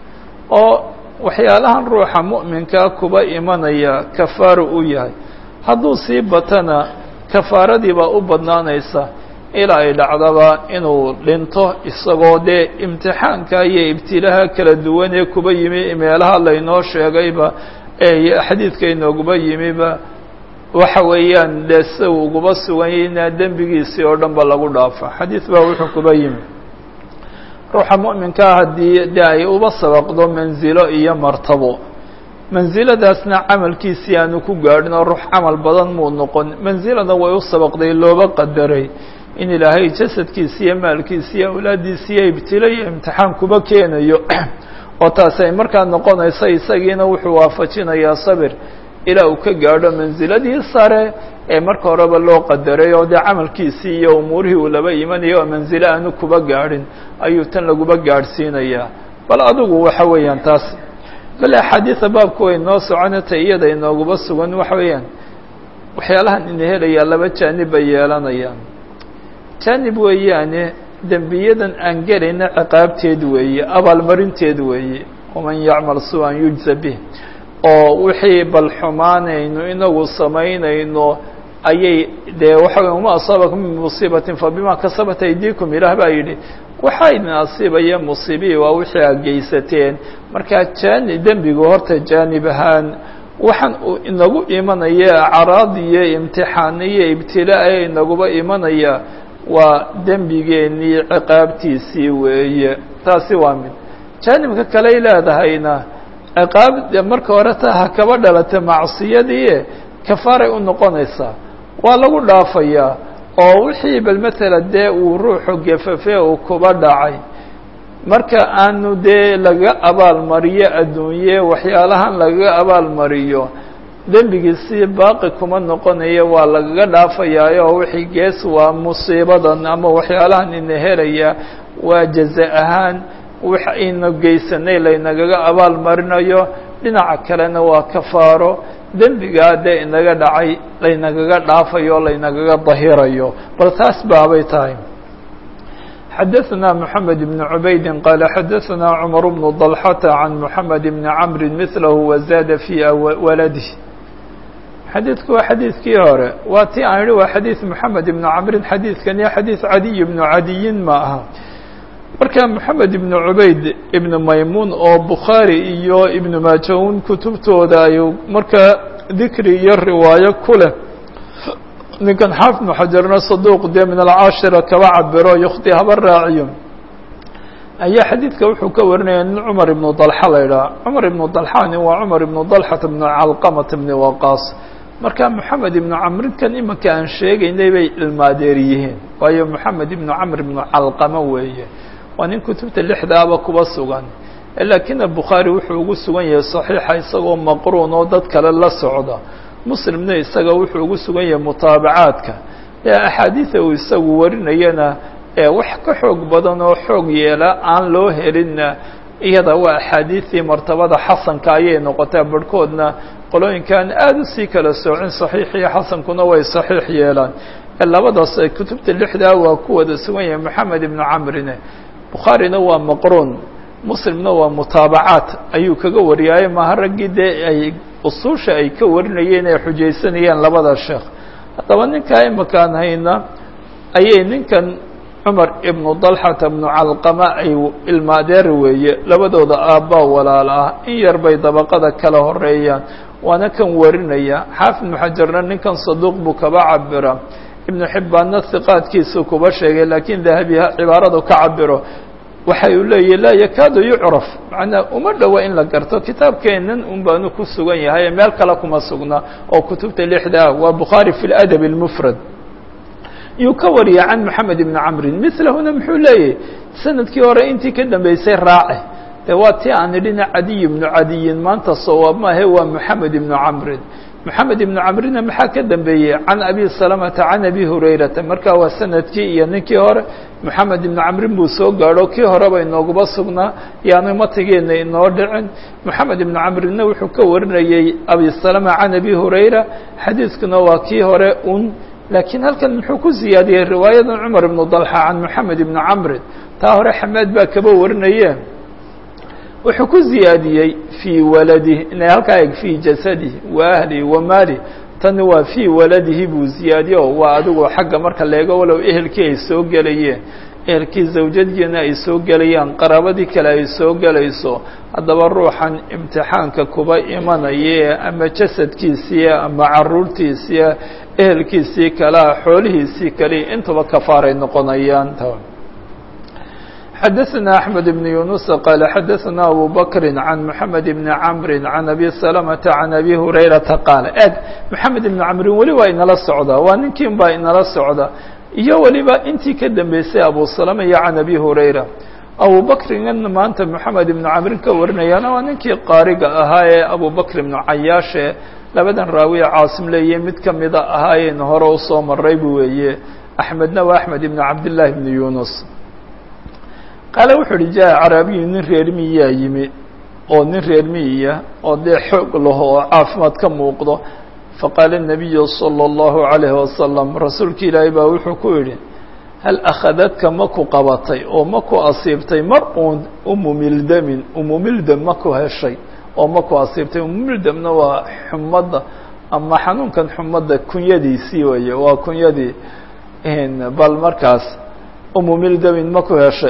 oo waxyaalahan ruuxa mu'minkaa kuba imanaya kafaaro u yahay hadduu sii batana kafaaradii baa u badnaanaysa ilaa ay dhacdaba inuu dhinto isagoo dee imtixaanka iyo ibtilaha kala duwan ee kuba yimi meelaha laynoo sheegayba ee xadiidka inooguba yimiba waxa weeyaan dee sida uu uguba sugan yahay inaa dembigiisii oo dhan ba lagu dhaafa xadiid baa wuxuu kuba yimi ruuxa mu'minkaa haddii de ay uba sabaqdo manzilo iyo martabo mansiladaasna camalkiisii aanu ku gaadhin oo ruux camal badan muu noqon mansilada way u sabaqday looba qadaray in ilaahay jasadkiisi iyo maalkiisi iyo awlaaddiisi iyo ibtilo iyo imtixaan kuba keenayo oo taasi ay markaa noqonaysa isagiina wuxuu waafajinayaa sabir ilaa uu ka gaadho mansiladii sare ee marka horeba loo qadaray oo dee camalkiisii iyo umuurihii uu laba imanaya oo mansilo aanu kuba gaadhin ayuu tan laguba gaadhsiinayaa bal adigu waxa weeyaan taas bale axaadiida baabku way noo soconata iyada inooguba sugan waxa weeyaan waxyaalahan ina helayaa laba jaanib bay yeelanayaan jaanib weeyaane dembiyadan aan gelayna ciqaabteed weeye abaalmarinteed weeye waman yacmal su-an yujza bih oo wixii bal xumaanayno inagu samaynayno ayay dee waxa wey uma asaabakum min musiibatin fabima kasabat aydikum ilaah baa yidhi waxaa idin asiibaya musiibihi waa wixii aad geysateen markaa jaani dembigu horta jaanib ahaan waxaan uu inagu imanaya acraad iyo imtixaan iyo ibtilaa ee inaguba imanaya waa dembigeenii ciqaabtiisii weeye taasi waa mid jaanibka kaley leedahayna ciqaab marka hore ta ha kaba dhalata macsiyadii kafaaray u noqonaysaa waa lagu dhaafayaa oo wixii bal matala dee uu ruuxu gefafe uu kuba dhacay marka aanu dee laga abaalmariyo adduunye waxyaalahan lagaga abaalmariyo dembigiisii baaqi kuma noqonaya waa lagaga dhaafayaayo oo wixii gees waa musiibadan ama waxyaalahan ina helaya waa jaza ahaan wax ayna geysanay laynagaga abaal marinayo dhinaca kalena waa kafaaro dembigaa dee inaga dhacay laynagaga dhaafayo laynagaga dahirayo bal taas baabay tahay xadaثna mحamed بن عubayd qال xadaثna cmر بن ضلحة عan mحamed بn cمr mثlh وزاada في waladه xadiidku waa xadiidkii hore waa ti aan idhi waa xadiiث mحamed بn cmrin xadiidkani xadiiث cadiy بن cadiyin ma aha marka mحamed ibn cubayd ibn maymuun oo bukhaari iyo ibn maajaun kutubtooda ay markaa dikri iyo riwaayo ku leh ninkan xaafid ibnu xajarna saduuq dee min alcaashira kaba cabiro yukti haba raaciyo ayaa xadiidka wuxuu ka warinaya nin cumar ibnu dalxa la idhaha cumar ibnu dalxani waa cumar ibnu dalxata bnu calqamata bni waqaas marka moxamed ibnu camrinkan imanka aan sheegaynay bay ilmaadeer yihiin waayo moxamed ibnu camr ibnu calqama weeye waa nin kutubta lixdaaba kuba sugan laakina bukhaari wuxuu ugu sugan yahay saxiixa isagoo maqruun oo dad kale la socda muslimna isaga wuxuu ugu sugan yahay mutaabacaadka ee axaadiida uu isagu warinayana ee wax ka xoog badan oo xoog yeela aan loo helinna iyada waa axaadiidii martabada xasanka ayay noqotaa barhkoodna qolooyinkan aada usii kala soocin saxiix iyo xasankuna way saxiix yeelaan labadaas kutubta lixdaa waa ku wada sugan yahay moxamed ibnu camrine bukhaarina waa maqruun muslimna waa mutaabacaat ayuu kaga wariyaaye maha raggii dee ay usuusha ay ka warinayeen ay xujaysanayeen labada sheekh haddaba ninkaa imakaan hayna ayay ninkan cumar ibnu dalxata ibnu calqama ay ilmaadeer weeye labadooda aabbaa walaal ah in yar bay dabaqada kala horeeyaan waana kan warinaya xaafid ibnu xajarna ninkan saduuq buu kaba cabira ibnu xibbaanna hiqaadkiisuu kuba sheegay laakiin dahabi cibaaradu ka cabiro waxa uu leeyahy laa yakaadu yucraf macnaa uma dhowa in la garto kitaabkeennan un baanu ku sugan yahay meel kale kuma sugna oo kutubta lixda ah waa bukhaari fi ladab اlmufrad yuu ka wariya can moxamed ibni camrin milahuna muxuu leeyahy sanadkii hore intii ka dambeysay raace de waa ti aan idhina cadiy ibnu cadiyin maanta sawaab maahe waa moxamed ibnu camrin moxamed ibnu camrina maxaa ka dambeeyey can abi salamata can abi hurayrata marka waa sanadkii iyo ninkii hore moxamed ibnu camrin buu soo gaadho kii horeba inooguba sugnaa yaanu matigeena inoo dhicin moxamed ibnu camrinna wuxuu ka warinayey abi salama can abi hurayra xadiiskuna waa kii hore un laakiin halkan muxuu ku ziyaadiyey riwaayadan cumar ibnu dalxa can moxamed ibnu camrin taa hore xamaad baa kaba warinaye wuxuu ku ziyaadiyey fii waladih inay halkaa eg fii jasadihi wa ahlihi wa maali tani waa fii waladihi buu ziyaadiye oo waa adigu xagga marka leego walow ehelkii ay soo gelayeen ehelkii zawjadiina ay soo gelayaan qaraabadii kale ay soo gelayso haddaba ruuxan imtixaanka kuba imanaya ama jasadkiisii ama caruurtiisii ehelkiisii kalea xoolihiisii kale intuba kafaaray noqonayaan xdثna أحمد بن يuنس qال xdثna أbو بكر عن محمد بن عمر عن أbي سلمة عن أbي هريرةa qاaل eg محamed بن cمri weli waa inala socda waa ninkin baa inala socda iyo weliba intii ka dambeysay abu سلمة iyo عن أbي هريرة abu بكrigan maanta محamed بن cمrin ka warinayana waa ninkii qaariga ahaa ee abu بكر بن cayaaشhe labadan raawiye caasim leeye mid kamida ahaayeen hore usoo maray bu weeye أحmedna waa أحmed بن cabdاللahi بن يuنس qaale wuxuu uhi jaa caraabiyu nin reer miyaa yimi oo nin reer miyiya oo dee xoog laho oo caafimaad ka muuqdo faqaala الnabiyu salى اllahu عalayhi wasalam rasuulka ilaahay baa wuxuu ku yidhi hal akhadadka maku qabatay oo maku asiibtay mar uun umumildamin umumildam maku heshay oo maku asiibtay umumildamna waa xumadda ama xanuunkan xumadda kunyadiisii weeye waa kunyadii bal markaas umumildamin maku heshay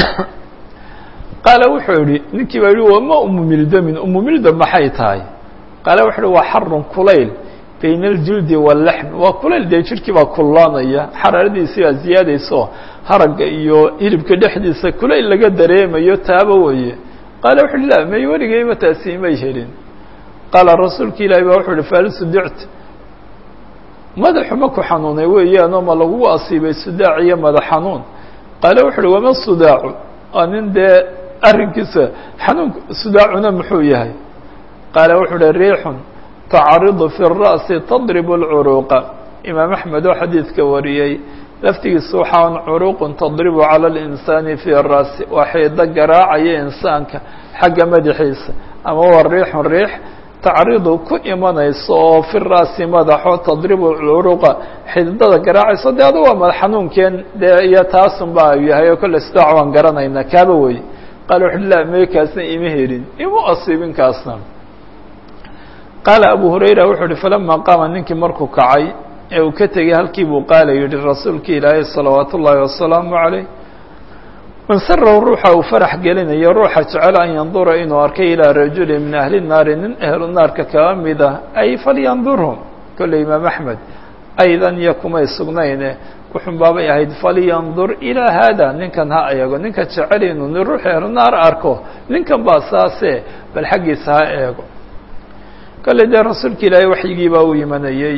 qaala wuxuu yihi ninkii baa yihi wama umumildamin umumildam maxay tahay qaale wuxuu uhi waa xarun kulayl bayna aljildi waalaxm waa kulayl dee jirhkii baa kullaanaya xaraaradiisii baa ziyaadayso haragga iyo hilibka dhexdiisa kulayl laga dareemayo taaba weeye qaale wuxu uhi la may weligeyba taasi may helin qaala rasuulka ilaahi baa wuxuu uhi fahal sudict madaxu ma ku xanuunay weeyaanoo ma lagugu asiibay sudaac iyo madax xanuun qaale wuxu uhi wama sudaacu waa nin dee arrinkiisa xanuun sudaacuna muxuu yahay qaale wuxuu uhi riixun tacaridu fi الra'si tadrib اlcuruuqa imaam axmed oo xadiidka wariyey laftigiisa waxaan curuuqun tadribu calى اlinsaani fi الra'si waa xiido garaacaya insaanka xagga madaxiisa ama waa riixun riix tacridu ku imanayso oo fi ra'si madaxo tadribu curuqa xididada garaacayso dee adu waa madax xanuunkeen dee iyo taasun ba yahay oo kolle sidaac waan garanaynaa kaaba wey qaala wuxu la may kaasna ima helin imu asiibin kaasna qaala abu hurayra wuxuu uhi falama qaama ninkii markuu kacay ee uu ka tegey halkii buu qaala yihi rasuulka ilaahay salawaatu ullaahi wasalaamu calayh man sarahu ruuxa uu farax gelinayo ruuxa jecel an yandura inuu arkay ilaa rajuli min ahli naari nin ahlu naarka kaba mid ah ay falyandurhum kolley imaam axmed aydan iyo kumay sugnayne wuxun baabay ahayd falyandur ilaa haada ninkan ha eego ninka jecel inuu ni ruux ahlu naar arko ninkan baa saase bal xaggiisa ha eego kolley dee rasuulka ilaahay waxyigii baa u imanayey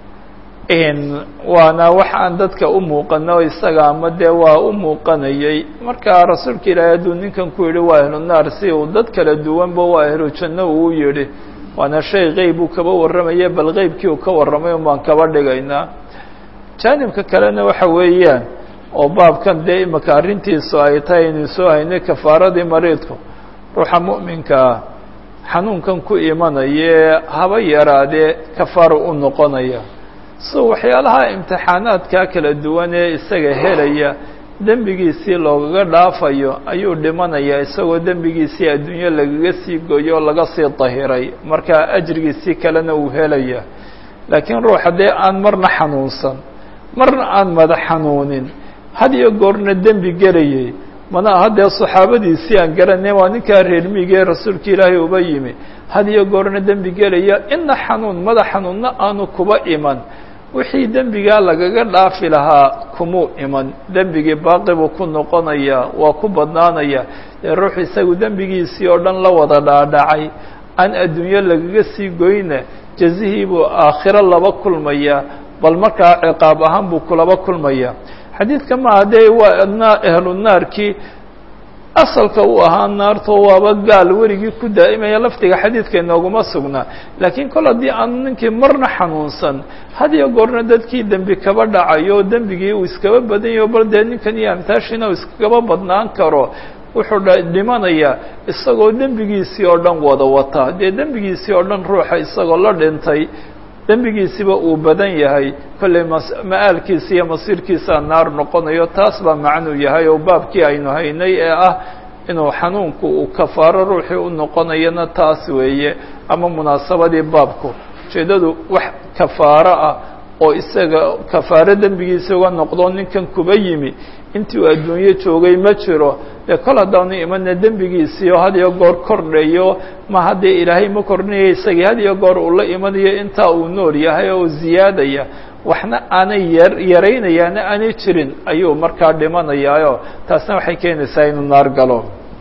waana wax aan dadka u muuqano isaga ama dee waa u muuqanayey marka rasuulka ilaahay hadduu ninkan ku yidhi waa ahlu naar si uu dad kala duwanba waa ahlu janno uu yidhi waana shay qeyb uu kaba warramaya bal qeybkii uu ka warramay un baan kaba dhigaynaa jaanibka kalena waxa weeyaan oo baabkan dee imika arrintiisu ay tahay inuu soo haynay kafaaradii mariidku ruuxa mu'minka ah xanuunkan ku imanaya haba yaraadee kafaaro u noqonaya so waxyaalaha imtixaanaadka kala duwan ee isaga helaya dembigiisii loogaga dhaafayo ayuu dhimanayaa isagoo dembigiisii adduunyo lagaga sii goyo oo laga sii dahiray marka ajrigiisii kalena uu helaya laakiin ruux haddee aan marna xanuunsan marna aan madax xanuunin had iyo goorna dembi gelayay mana haddee saxaabadiisii aan garanay waa ninkaa reermiigee rasuulka ilaahay uba yimi had iyo goorna dembi gelaya ina xanuun madax xanuunna aanu kuba iman wixii dembigaa lagaga dhaafi lahaa kumuu iman dembigii baaqi buu ku noqonayaa waa ku badnaanaya dee ruux isagu dembigiisii oo dhan la wada dhaadhacay aan adduunyo lagaga sii goyna jazihii buu aakhiro laba kulmaya bal markaa ciqaab ahaan buu kulaba kulmaya xadiidka maaha dee waa ahlu naarkii asalka uu ahaa naarto waaba gaal werigii ku daa'imaya laftiga xadiidka inooguma sugnaa laakiin kol haddii aan ninkii marna xanuunsan had iyo goorna dadkii dembi kaba dhacayo dembigii uu iskaba badan yaho bal dee ninkan iyo amtaashiina uu iskaba badnaan karo wuxuu dhimanayaa isagoo dembigiisii oo dhan wada wata dee dembigiisii oo dhan ruuxa isagoo la dhintay dembigiisiba uu badan yahay kollay ma-aalkiisa iyo masiirkiisaa naar noqonayo taas baa macnuu yahay oo baabkii aynu haynay ee ah inuu xanuunku uu kafaaro ruuxii u noqonayana taas weeye ama munaasabadii baabku ujeeddadu wax kafaaro ah oo isaga kafaaro dembigiisa uga noqdo ninkan kuba yimi intii uu adduunyo joogay ma jiro dee kol haddaanu imana dembigiisii oo had iyo goor kordhayo ma haddee ilaahay ma kordhinayo isagii had iyo goor uu la imanayo intaa uu nool yahay oo ziyaadaya waxna aanay yar yaraynayaana aanay jirin ayuu markaa dhimanayaayo taasna waxay keenaysaa inuu naar galo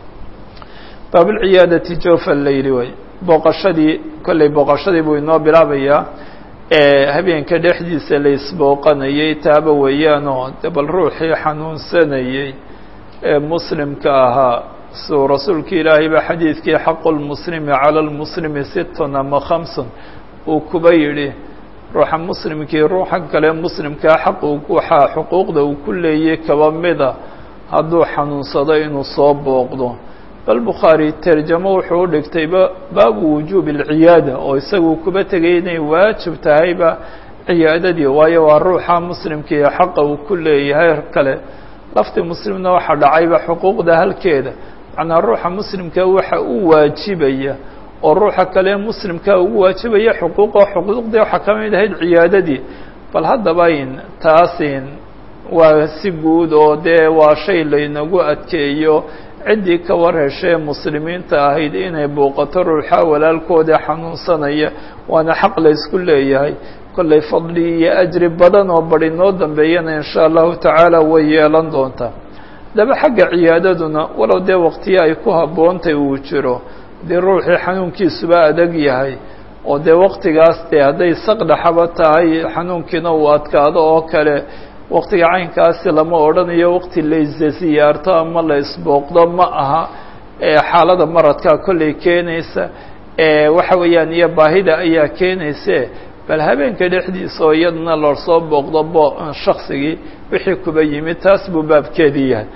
baablciyaadati jofa layli way booqashadii kollay booqashadii buu inoo bilaabayaa habeenka dhexdiisa la isbooqanayay taaba weeyaanoo de bal ruuxii xanuunsanayey ee muslimka ahaa suu rasuulka ilaahay baa xadiidkii xaqu lmuslimi cala lmuslimi sittun ama khamsun uu kuba yidhi ruuxa muslimkii ruuxa kale muslimkaa xaq waxaa xuquuqda uu ku leeyay kaba mida hadduu xanuunsado inuu soo booqdo bal bukhaari terjamo wuxuu u dhigtayba baabu wujuubi alciyaada oo isagu kuba tegay inay waajib tahayba ciyaadadii waayo waa ruuxa muslimkii xaqa uu ku leeyahay kale lafti muslimna waxaa dhacayba xuquuqda halkeeda macnaa ruuxa muslimka waxa u waajibaya oo ruuxa kale muslimka ugu waajibaya xuquuqo xuquuqdii waxaa ka mid ahayd ciyaadadii bal haddaba in taasin waa si guud oo dee waa shay laynagu adkeeyo ciddii ka war heshee muslimiinta ahayd inay booqato ruuxa walaalkooda xanuunsanaya waana xaq la ysku leeyahay kollay fadli iyo ajri badan oo badi noo dambeeyana insha allahu tacaala way yeelan doontaa daba xagga ciyaadaduna walow dee waqtiyo ay ku habboontay uu jiro dee ruuxii xanuunkiisuba adag yahay oo dee waqtigaas dee hadday saqdhaxaba tahay xanuunkiina uu adkaado oo kale waqtiga caynkaasi lama odhanayo waqti la isziyaarto ama la isbooqdo ma aha xaalada maradkaa kollay keenaysa waxa weeyaan iyo baahida ayaa keenayse bal habeenka dhexdiisa oo iyadana loosoo booqdo bo shaksigii wixii kuba yimid taas buu baabkeedii yahay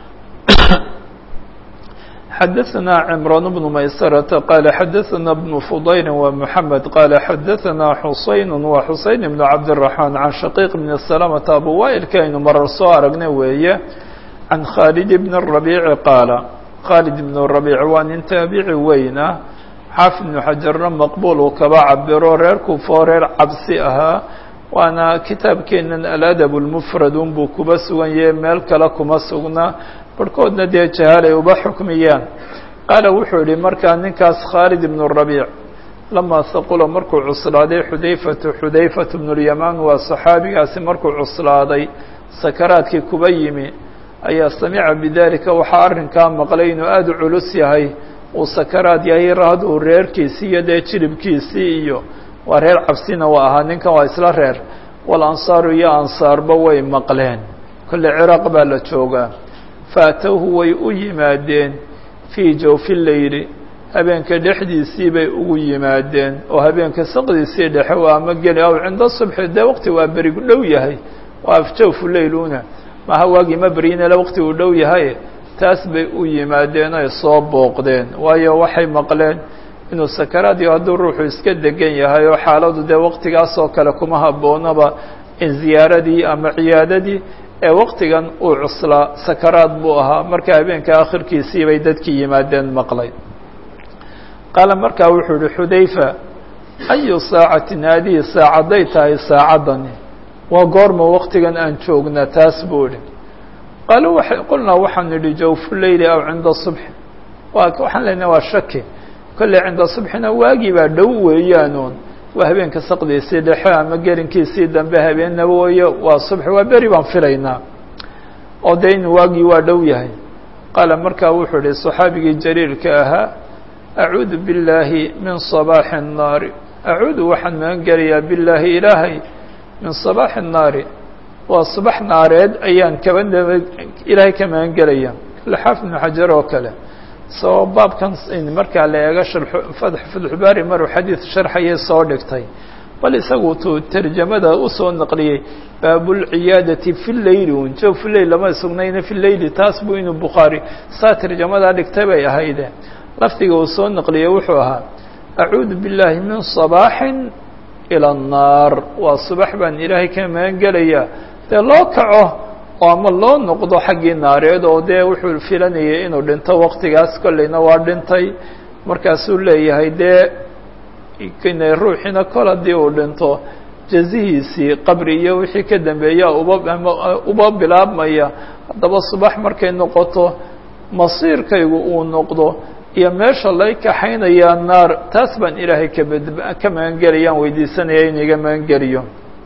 xadaثna cمrان بن maysرة qال xadaثna بن فضyل ومحamed qال xadaثna xuseyn و xuseyn بن cabdالرحمن عan shaqيq بن سلمة abu wailka aynu marar soo aragnay weeye عan khالد بن الربيع qaala khالد بن الربيع waa nin taabici weyna xaafid بن xajarna maqbul uu kaba cabiro reer kufoo reer cabsi ahaa waana kitaabkeenan aladab الmfrad unbuu kuba sugan yahe meel kale kuma sugna barhkoodna dee jahaalay uba xukmiyaan qaala wuxuu yihi markaa ninkaas khaalid ibnu rabiic lamaa saqula markuu cuslaaday xudayfatu xudayfatu bnulyamaan waa saxaabigaasi markuu cuslaaday sakaraadkii kuba yimi ayaa samica bidalika waxaa arrinkaa maqlay inuu aada u culus yahay uu sakaraad yahay raad uu reerkiisii iyo dee jilibkiisii iyo waa reer cabsina waa ahaa ninkan waa isla reer wal ansaaru iyo ansaarba way maqleen kolle ciraaq baa la joogaa faatowhu way u yimaadeen fii jawfi leyli habeenka dhexdiisii bay ugu yimaadeen oo habeenka saqdiisii dhexe waa ama geli aw cinda subxi dee waqti waa berigu dhow yahay waa jawfu leyluna maha waagii ma beryinale waqti uu dhow yahay taas bay u yimaadeen ay soo booqdeen waayo waxay maqleen inuu sakaraad iyo hadduu ruuxu iska degan yahay oo xaaladu dee waqtigaas oo kale kuma habboonaba in ziyaaradii ama ciyaadadii ee waqtigan uu cuslaa sakaraad buu ahaa marka habeenka akhirkiisii bay dadkii yimaadeen maqlay qaala markaa wuxuu yihi xudayfa ayu saacatin haadihi saacadday tahay saacaddani waa goorma waqtigan aan joognaa taas buu idhi qaala waa qulnaa waxaan idhi jawfu leyli aw cinda subxi waa waxaan leenahay waa shaki kolley cinda subxina waagii baa dhow weeyaanuun waa habeenka saqdiisii dhexe ama gelinkiisii dambe habeenna wooye waa subx waa beri baan filaynaa oo dee in waagii waa dhow yahay qaala markaa wuxuu ihi صaxaabigii jaliilka ahaa acuudu billaahi min صabaaxi الnaari acuudu waxaan magan gelayaa billaahi ilaahay min صabaaxi الnaari waa subax naareed ayaan kaba ilaahay ka magan gelaya xaafid ibnu xajar oo kale saboo baabkan markaa la eego fatxubaari maruu xadiid sharxayay soo dhigtay bal isagu tuu tarjamada usoo naqliyey baabulciyaadati fi leyli un jo fi leyl lama sugnayna fi leyli taas buu inuu bukhaari saa tarjamadaa dhigtay bay ahayde lafdiga uu soo naqliyey wuxuu ahaa acuudu billaahi min صabaaxin ilى الnaar waa subax baan ilaahay ka magan gelayaa dee loo kaco oo ama loo noqdo xaggii naareed oo dee wuxuu filanayay inuu dhinto waktigaas kolleyna waa dhintay markaasuu leeyahay dee ruuxiina kol haddii uu dhinto jazihiisii qabri iyo wixii ka dambeeya uba uba bilaabmaya haddaba subax markay noqoto masiirkaygu uu noqdo iyo meesha lay kaxaynayaa naar taas baan ilaahay kabad ka magangelayaan weydiisanaya in iga magangeliyo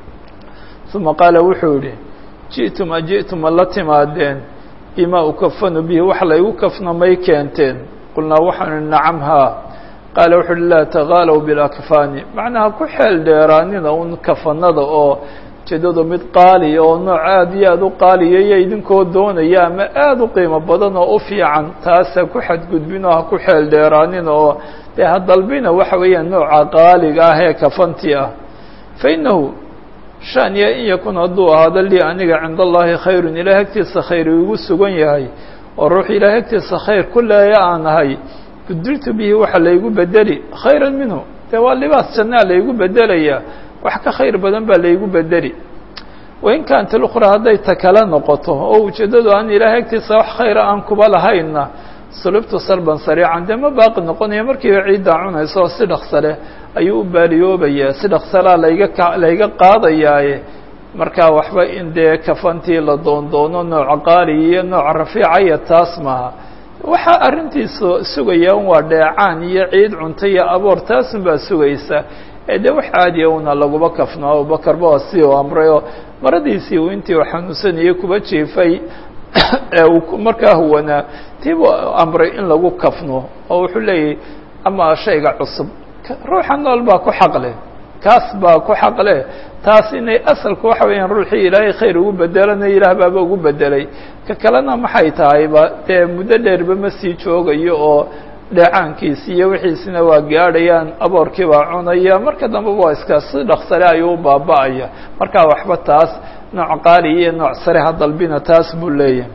uma qaala wuxuu yihi ji'tum a ji'tum ma la timaadeen bima ukafanu bihi wax laygu kafno may keenteen qulnaa waxaanu ihi nacam haa qaala wuxu uhi laa tagaalow bilakfaani macnaha ku xeel dheeraanina un kafanada oo ujeedadu mid qaaliya oo nooc aada iyo aada u qaaliyaya idinkoo doonaya ama aada u qiimo badan oo u fiican taas ha ku xadgudbin oo ha ku xeel dheeraanina oo dee ha dalbina waxa weeyaan nooca qaaliga ah ee kafantii ah fa innahu shaniya in yakun hadduu ahaado lii aniga cinda allahi khayrun ilahay agtiisa khayr igu sugan yahay oo ruux ilahay agtiisa khayr ku leeya aan ahay budiltu bihi waxa laygu bedeli khayra minhu dee waa libaas jannaa laygu bedelaya wax ka khayr badan baa laygu bedeli wain kaanat اlأkhra hadday ta kale noqoto oo ujeeddadu aan ilaahay agtiisa wax khayra aan kuba lahaynna sulubtu salban sariican dee ma baaqi noqonaya markiiba ciiddaa cunayso oo si dhaqsa leh ayuu u baaliyoobayaa si dhaqsalaa layga ka layga qaadayaaye markaa waxba in dee kafantii la doondoono nooca qaaliya iyo nooca rafiicaya taas maaha waxaa arrintiisa sugaya un waa dheecaan iyo ciid cunto iyo aboor taasun baa sugaysa ee dee wax caadiya una laguba kafno abubakar ba si uu amray oo maradiisii uu intii u xanuunsanayay kuba jiifay ee uu markaa huwanaa tiibuu amray in lagu kafno oo wuxuu leeyahy ama shayga cusub ruuxa nool baa ku xaq leh kaas baa ku xaq leh taas inay asalku waxa weeyaan ruuxii ilaahay khayr ugu bedelana ilaah baaba ugu bedelay ka kalena maxay tahayba dee muddo dheerba ma sii joogayo oo dheecaankiisi iyo wixiisina waa gaadhayaan aboorkii baa cunaya marka dambeba waa iska si dhaksare ayuu u baaba'aya markaa waxba taas nooc qaaliya iyo nooc sare ha dalbina taas buu leeyahay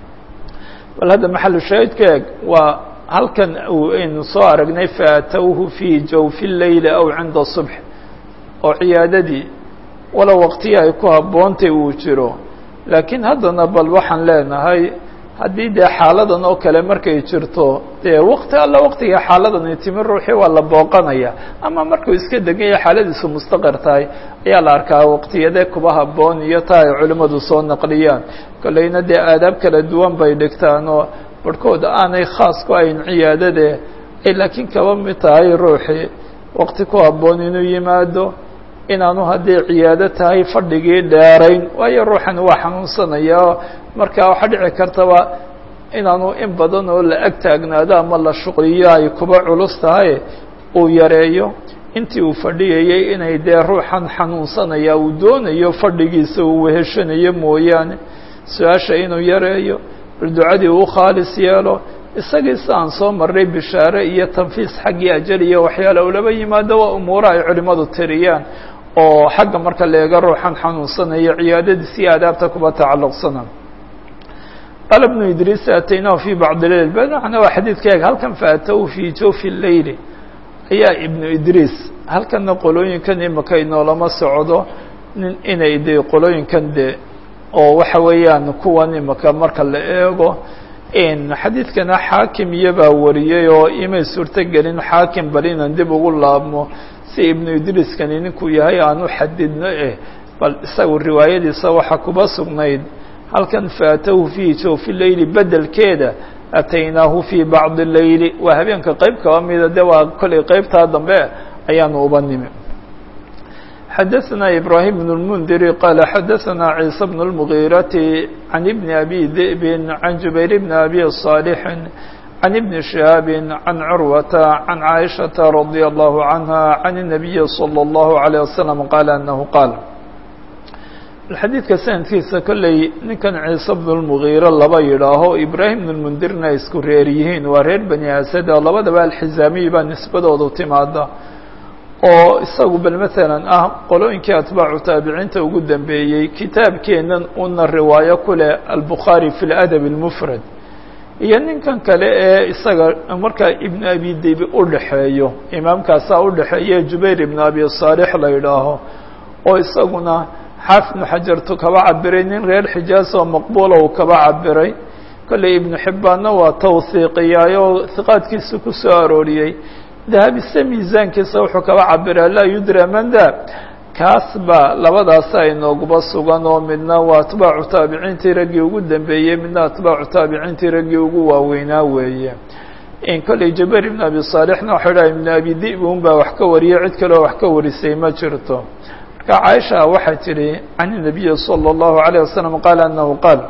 bal hadda maxalu shaahidka eeg waa halkan aynu soo aragnay faatowhu fii jawfi leyli aw cinda subx oo ciyaadadii walow waqtiyi ay ku habboontay uu jiro laakiin haddana bal waxaan leenahay haddii dee xaaladan oo kale markay jirto dee wakti alla waktiga xaaladani timi ruuxii waa la booqanaya ama markuu iska degan yahay xaaladiisu mustaqir tahay ayaa la arkaa waqtiyadee kuba habboon iyo taa ay culimmadu soo naqliyaan kolleyna dee aadaab kala duwan bay dhigtaan oo barhkood aanay khaas ku ayn ciyaadade ay laakiin kaba mid tahay ruuxii waqti ku habboon inuu yimaado inaanu haddii ciyaado tahay fadhigii dheerayn waayo ruuxan waa xanuunsanaya marka waxaa dhici kartaba inaanu in badan oo la ag taagnaado ama la shuqliyo ay kuba culus tahay uu yareeyo intii uu fadhiyayay inay dee ruuxan xanuunsanaya uu doonayo fadhigiisa uu weheshanayo mooyaane su-aasha inuu yareeyo bal ducadii uu khaalis yeelo isagiisa aan soo marray bishaare iyo tanfiis xaggii ajal iyo waxyaala ulaba yimaado waa umuura ay culimmadu tiriyaan oo xagga marka la eego ruuxan xanuunsanaya ciyaadadiisi iyo aadaabta kuba tacalluqsana qaala ibnu idriis ataynahu fi bacdi leyl bmacna waa xadiidka eeg halkan faatow fii jawfi leyli ayaa ibnu idriis halkanna qolooyinkan imika inoolama socdo nin inay de qolooyinkan de oo waxa weeyaan kuwan imika marka la eego xadiidkana xaakim iyobaa wariyey oo imay suurto gelin xaakim bal inaan dib ugu laabmo si ibnu idriiskani ninkuu yahay aan u xadidno eh bal isagu riwaayadiisa waxaa kuba sugnayd halkan faatahu fii jawfi leyli bedelkeeda ataynaahu fii bacdi leyli waa habeenka qeyb kaba mida de waa kollay qeybtaa dambe ayaanu uba nimi xadaثna ibrahim بن الmndiri qala xadaثna ciisa بن الmغيرati عan بn abi diئbi عan jubayr bn abi صاalح عن ابن شهاب عن عروة عن عائشة رضي الله عنها عن النبي صلى الله عليه وسلم قال أنه قال xadiidka sanadkiisa kolley ninkan ciise bnu lmugiire laba yidhaaho ibraahim bnu lmundirna ay isku reer yihiin waa reer bani asad oo labadaba alxizaamiyi baa nisbadoodu timaada oo isagu bal maalan ah qolooyinkii atbaacu taabiciinta ugu dambeeyey kitaabkeennan una riwaayo ku leh albukhaari fi ladab اlmufrad iyo ninkan kale ee isaga markaa ibnu abi dibi u dhaxeeyo imaamkaasaa u dhaxeeye jubayr ibnu abi saalix la yidhaaho oo isaguna xaafid ibnu xajartu kaba cabiray nin reer xijaas oo maqbuula uu kaba cabiray kolley ibnu xibbaanna waa tawhiiqiyaayo hiqaadkiisa ku soo arooriyey dahabise miisaankiisa wuxuu kaba cabiraa laa yudra manda kaas baa labadaasa inooguba sugan oo midna waa atbaacu taabiciintii raggii ugu dambeeyey midna atbaacu taabiciintii raggii ugu waaweynaa weeye in kolley jabeer ibn abi saalixna waxay dhahay ibnu abi di'b un baa wax ka wariyay cid kaleo wax ka warisay ma jirto marka caaisha waxay tidhi can الnabiyi salى الlahu عalيه wasalam qaala anahu qaal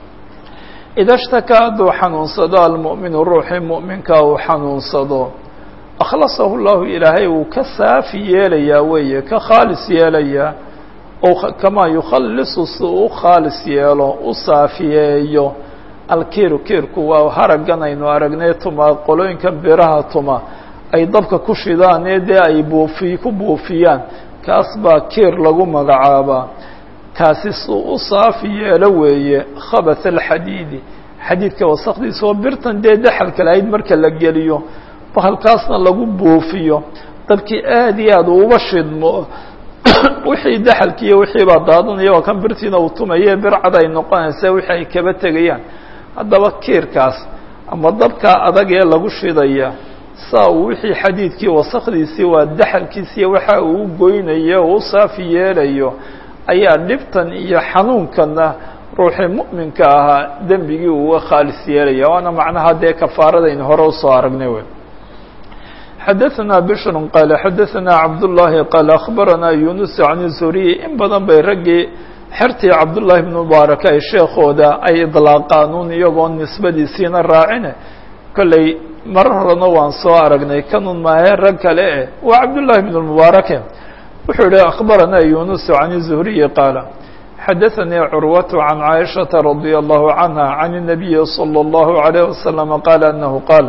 ida shtakaa hadduu xanuunsado almu'minu ruuxii mu'minka uu xanuunsado akhlasahu llahu ilaahay uu ka saafi yeelayaa weeye ka khaalis yeelayaa kamaa yukhalisu si uu khaalis yeelo u saafiyeeyo alkiiru kiirku waa haraggan aynu aragnay tuma qolooyinkan biraha tuma ay dabka ku shidaan ee dee ay buufi ku buufiyaan kaas baa kiir lagu magacaabaa kaasi si u saafi yeelo weeye khabath alxadiidi xadiidka wasakdiisa oo birtan dee daxalka lahayd marka la geliyo bahalkaasna lagu buufiyo dabkii aad iyo aad uuba shidmo wixii daxalkiiyo wixii baa daadanaya waa kan birtiina uu tumaye bircad ay noqonaysa wixii ay kaba tegayaan haddaba kiirkaas ama dabkaa adag ee lagu shidaya saa uu wixii xadiidkii wasakdiisii waa daxalkiisiiyo waxa uu goynayo oo u saafi yeelayo ayaa dhibtan iyo xanuunkana ruuxii mu'minka ahaa dembigii uga khaalis yeelaya waana macnaha dee kafaaradaynu hore usoo aragnay wey xadaثna bشhr qاaل xadaثna cabdاللahi qاaل أخbarana yunus عan الزuriي in badan bay raggii xertii cabdالlahi بن mubaarak ay sheekooda ay iطlaaqaan un iyagoo nisbadiisiina raacine kolley marar horena waan soo aragnay kanun maahe rag kale eh waa cabdالlahi بن mbaarake wuxuu yihi أخbarana yunus عan الزhriي qاaل xadaثnii curwaة عan caaشhaةa رadي الlahu عanهa عan النabiyi slى الlahu عalيه وasلم qاaل أnahu qاal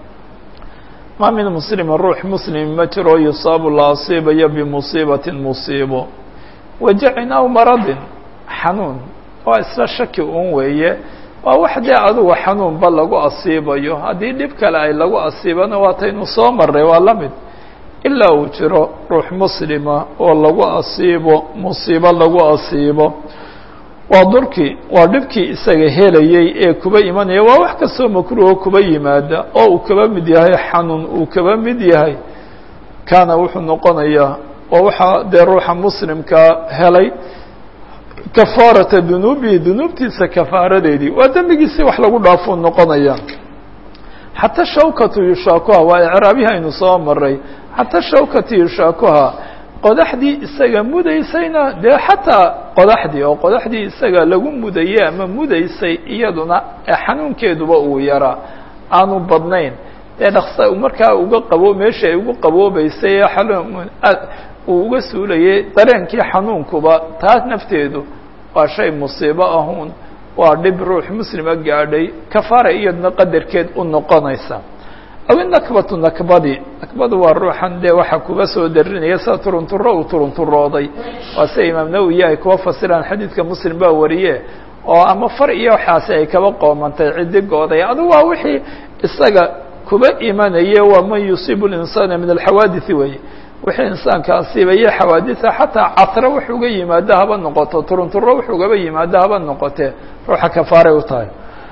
ma min muslimi ruux muslim ma jiro yusaabu la asiibayo bimusiibatin musiibo wajacin aw maradin xanuun waa isla shaki un weeye waa wax dee adugu xanuunba lagu asiibayo haddii dhib kale ay lagu asiibana waataynu soo maray waa la mid ilaa uu jiro ruux muslima oo lagu asiibo musiibo lagu asiibo waa durkii waa dhibkii isaga helayey ee kuba imanaya waa wax kastoo makruuho kuba yimaada oo uu kaba mid yahay xanuun uu kaba mid yahay kaana wuxuu noqonayaa waa waxaa dee ruuxa muslimkaa helay kafaarata dunuubihi dunuubtiisa kafaaradeedii waa dembigiisi wax lagu dhaafuu noqonaya xataa shawkatu yushaakuha waa icraabihi aynu soo maray xataa shawkatu yushaakuha qodaxdii isaga mudaysayna dee xataa qodaxdii oo qodaxdii isaga lagu mudayey ama mudaysay iyaduna xanuunkeeduba uu yaraa aanu badnayn dee dhaksa markaa uga qabo meeshii ay ugu qaboobeysay ee xanuun uu uga suulayay dareenkii xanuunkuba taas nafteedu waa shay musiibo ahuun waa dhib ruux muslima gaadhay kafaara iyaduna qadarkeed u noqonaysa aw nakbatu nakbadi nakbadu waa ruuxan dee waxaa kuba soo darinaya sida turunturo uu turunturooday waa sida imaam nawowi ay kuwa fasiraan xadiidka muslim baa wariye oo ama far iyo waxaasi ay kaba qoomantay cidigooday adu waa wixii isaga kuba imanaya waa man yusiibu linsaana min alxawaadiثi weye wixii insaanka asiibaya xawaadisa xataa casre wax uga yimaado haba noqoto turunturo wax ugaba yimaado haba noqotee ruuxa kafaaray u tahay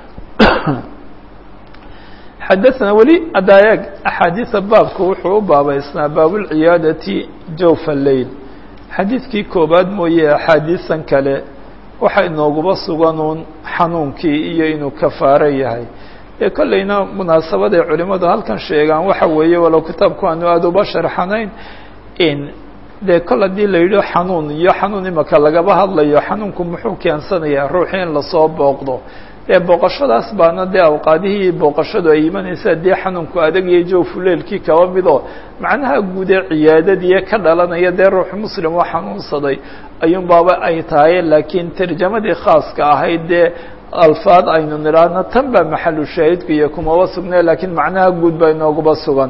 xadaثna weli adaayag axaadiiثa baabku wuxuu u baabaysnaa baabulciyaadati jawfa leyl xadiidkii koobaad mooye axaadiisan kale waxa inooguba suganuun xanuunkii iyo inuu kafaaro yahay ee kollayna munaasabaday culimadu halkan sheegaan waxa weeye walow kitaabku aanu aada uba sharxanayn in dee kol haddii la yidhi xanuun iyo xanuun imaka lagaba hadlayo xanuunku muxuu keensanayaa ruuxii in lasoo booqdo dee booqashadaas baana dee awqaadihii booqashadu ay imanaysaa dee xanuunku adag iyo jawfuleelkii kaba midoo macnaha guud ee ciyaadadii ka dhalanaya dee ruux muslim oo xanuunsaday ayuun baaba ay tahay laakiin tarjamadii khaaska ahayd dee alfaad aynu nidhaahno tan baa maxalu shaahidku iyo kumaba sugnay lakiin macnaha guud baa inooguba sugan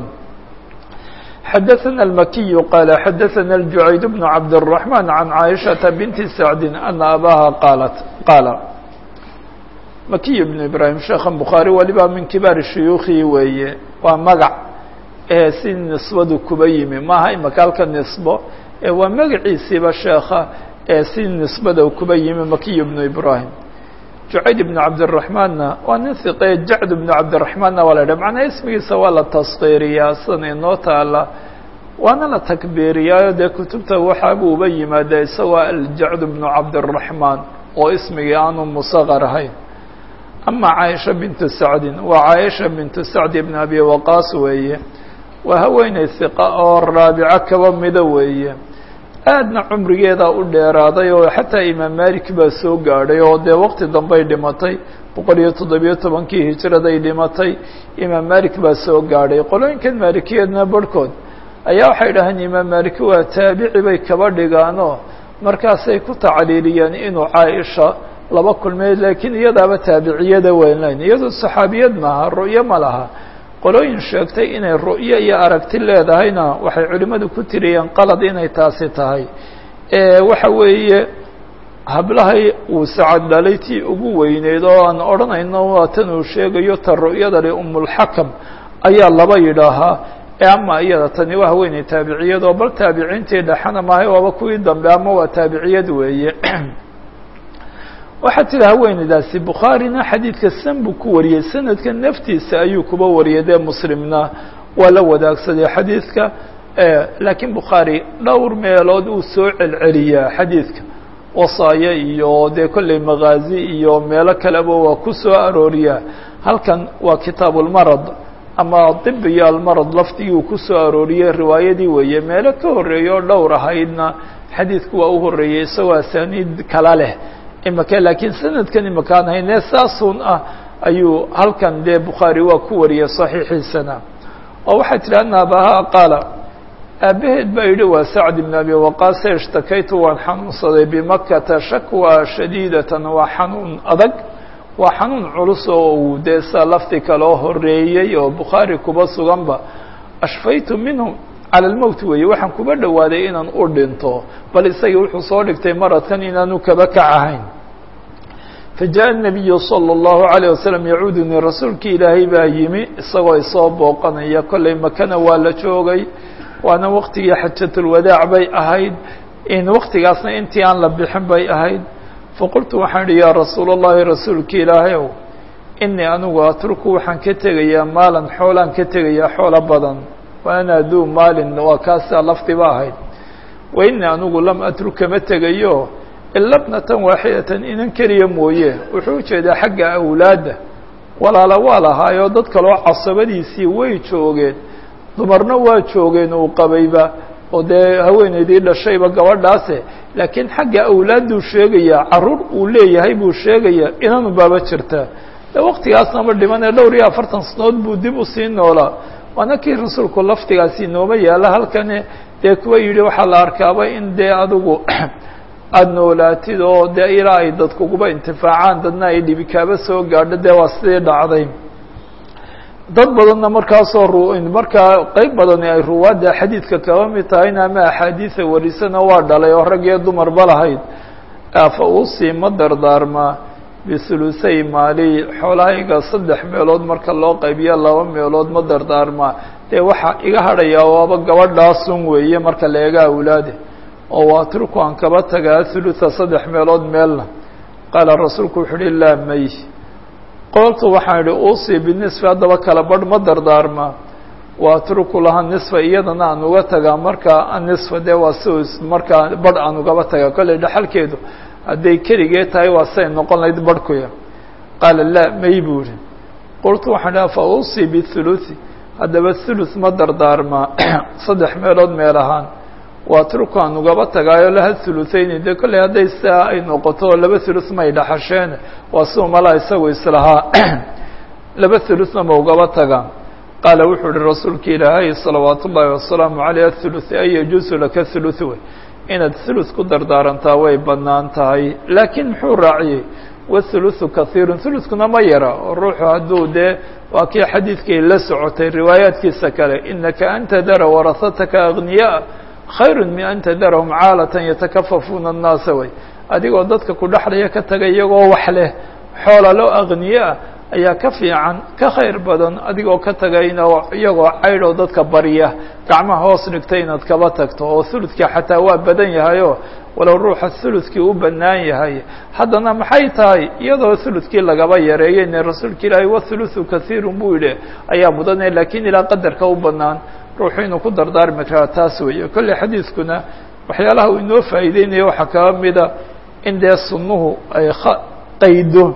xadaثna الmakiyu qaala xadaثna الjucayd bnu cabdالرaحman can caaishaةa binti sacdi ana abaha qaalat qaala makiy bnu ibrahim sheekhan bukhaari waliba min kibaari shuyuukhii weeye waa magac ee si nisbadu kuba yimi maaha imaka halka nisbo ee waa magaciisiiba sheekha ee si nisbada kuba yimi makiy bnu ibrahim jucayd ibnu cabdiraxmaanna waa nin hiqee jacd ibnu cabdiraxmaanna waa la yidhaha macnaha ismigiisa waa la taskiiriyaa sidan inoo taala waana la takbiiriyaayo dee kutubta waxaabuu uba yimaadaa isagoo aljacd ibnu cabdiraxmaan oo ismigii aanu musaqar ahayn ama caaisha bintu sacdin waa caaisha bintu sacdi ibn abi waqaas weeye waa haweeney hiqa oo raabico kaba mida weeye aadna cumrigeeda u dheeraaday oo xataa imaam malik baa soo gaadhay oo dee waqti dambey dhimatay boqol iyo toddobiyo tobankii hijraday dhimatay imaam malik baa soo gaadhay qolooyinkan maalikiyeedna barhkood ayaa waxay dhahaan imaam malik waa taabici bay kaba dhigaanoo markaasay ku tacliiliyeen inuu caaisha laba kulmay laakiin iyadaaba taabiciyada weynayn iyadoo saxaabiyad maaha ru'yo ma laha qolooyin sheegtay inay ru'yo iyo aragti leedahayna waxay culimmadu ku tiriyeen qalad inay taasi tahay waxa weeye hablahay uu sacad dhalay tii ugu weyneyd oo aan odhanayno waa tan uu sheegayo ta ru'yada le umulxakam ayaa laba yidhaahaa ama iyada tani waa haweeney taabiciyad oo bal taabiciintii dhexana maahay waaba kuwii dambe ama waa taabiciyad weeye waxaa tiri haweeneydaasi bukhaarina xadiidka san buu ku wariyey sanadka naftiisa ayuu kuba wariyay dee muslimna waa la wadaagsaday xadiidka laakiin bukhaari dhowr meelood uu soo celceliyaa xadiidka wasaayo iyo dee kolley makaazi iyo meelo kaleba waa ku soo arooriyaa halkan waa kitaabulmarad ama dib iyo almarad lafdigii uu ku soo arooriyey riwaayadii weeye meelo ka horreeya oo dhowr ahaydna xadiidku waa u horreeyey isagoo asaaniid kala leh imaka laakiin sanadkan imakaan haynee saasun ah ayuu halkan dee bukhaari waa ku wariyay saxiixiisana oo waxaa tiri ana abahaa qaala aabaheed baa yidhi waa sacd ibn abi waqaase ishtakaytu waan xanuunsaday bimakata shakwa shadiidatan waa xanuun adag waa xanuun culus oo uu dee saa lafti kaloo horeeyey oo bukhaari kuba suganba ashfaytu minhu cala almowt weeye waxaan kuba dhowaaday inaan u dhinto bal isagii wuxuu soo dhigtay maradkan inaanu kaba kac ahayn fajaءa الnabiyu salى الlahu عalيه wasalam yacuudunii rasuulkii ilaahay baa yimi isagoo isoo booqanaya kollay makana waa la joogay waana waktigii xajatulwadaac bay ahayd in waktigaasna intii aan la bixin bay ahayd faqultu waxaan idhi yaa rasuul اllahi rasuulki ilaahay ow inii anigu atruku waxaan ka tegayaa maalan xoolaan ka tegayaa xoolo badan waana duu maalin waa kaasaa lafdiba ahayd wa inii anigu lam atruk kama tegayo ila bnatan waaxidatan inan keliya mooye wuxuu ujeedaa xagga awlaadda walaala waa lahaayoo dad kaloo casabadiisii way joogeen dumarna waa joogeen uu qabayba oo dee haweeneydii dhashayba gabadhaase laakiin xagga awlaadduu sheegayaa carruur uu leeyahay buu sheegayaa inanu baaba jirta de waktigaasnama dhimanee dhowr iyo afartan sanood buu dib usii noolaa waana kii rasuulku laftigaasi nooma yaalla halkani dee kuwa yidhi waxaa la arkaaba in dee adigu aada noolaatid oo dee ilaa ay dadkuguba intifaacaan dadna ay dhibi kaaba soo gaadho dee waa sidii dhacday dad badanna markaasoo ru markaa qeyb badani ay ruwaadda xadiidka kaba mid tahayna ama axaadiida warisana waa dhalay oo rag iyo dumarba lahayd afa uusii ma dardaarmaa bisulusay maali xoolahayga saddex meelood marka loo qaybiyo laba meelood ma dardaarmaa dee waxaa iga hadhayaa waaba gabadhaasun weeye marka la eega awlaade oo waa turku aan kaba tagaa hulutha saddex meelood meelna qaala rasuulku wuxuu uhi laa may qoltu waxaan idhi uusii binisfi haddaba kala badh ma dardaarmaa waa turku laha nisfa iyadana aan uga tagaa markaa nisfa dee waa si markaa badh aan ugaba tagaa kolley dhaxalkeedu hadday keligee tahay waa say noqon lahayd badhkuya qaala laa may buu ihi qultu waxaan idhi fa uusii bihuluthi haddaba thuluth ma dardaarmaa saddex meelood meel ahaan waa turku aan ugaba tagaayo laha thuluthayni dee kolley hadday sidaa ay noqoto laba thuluth may dhaxasheen waa si umala isagu islahaa laba thuluthna ma ugaba tagaan qaala wuxuu uhi rasuulka ilaahay salawaat ullaahi wasalaamu caleyh athuluth ay yajuusu laka thuluth wey inaad thuluth ku dardaarantaa way bannaan tahay laakiin muxuu raaciyey wathuluthu kahiirun thuluthkuna ma yara oo ruuxu hadduu dee waa kii xadiidkay la socotay riwaayaadkiisa kale inaka an tadara warahataka agniyaa khayru min an tadarahum caalatan yatakafafuuna annaasa way adigoo dadka ku dhexlaya ka taga iyagoo wax leh xoolalo agniyaa ayaa ka fiican ka khayr badan adigoo ka tagayna iyagoo caydhoo dadka barya gacmaha hoos dhigta inaad kaba tagto oo thuludkii xataa waa badan yahayoo walow ruuxa thuludkii u bannaan yahay haddana maxay tahay iyadoo thuludkii lagaba yareeyeyne rasuulka ilaahay wathuluthu kahiirun buu yidhi ayaa mudane laakiin ilaa qadarka u bannaan ruuxu inuu ku dardaarmi karaa taas weeye kolley xadiidkuna waxyaalaha uu inoo faa'iideynaya waxaa kaba mida in dee sunnuhu ay qaydo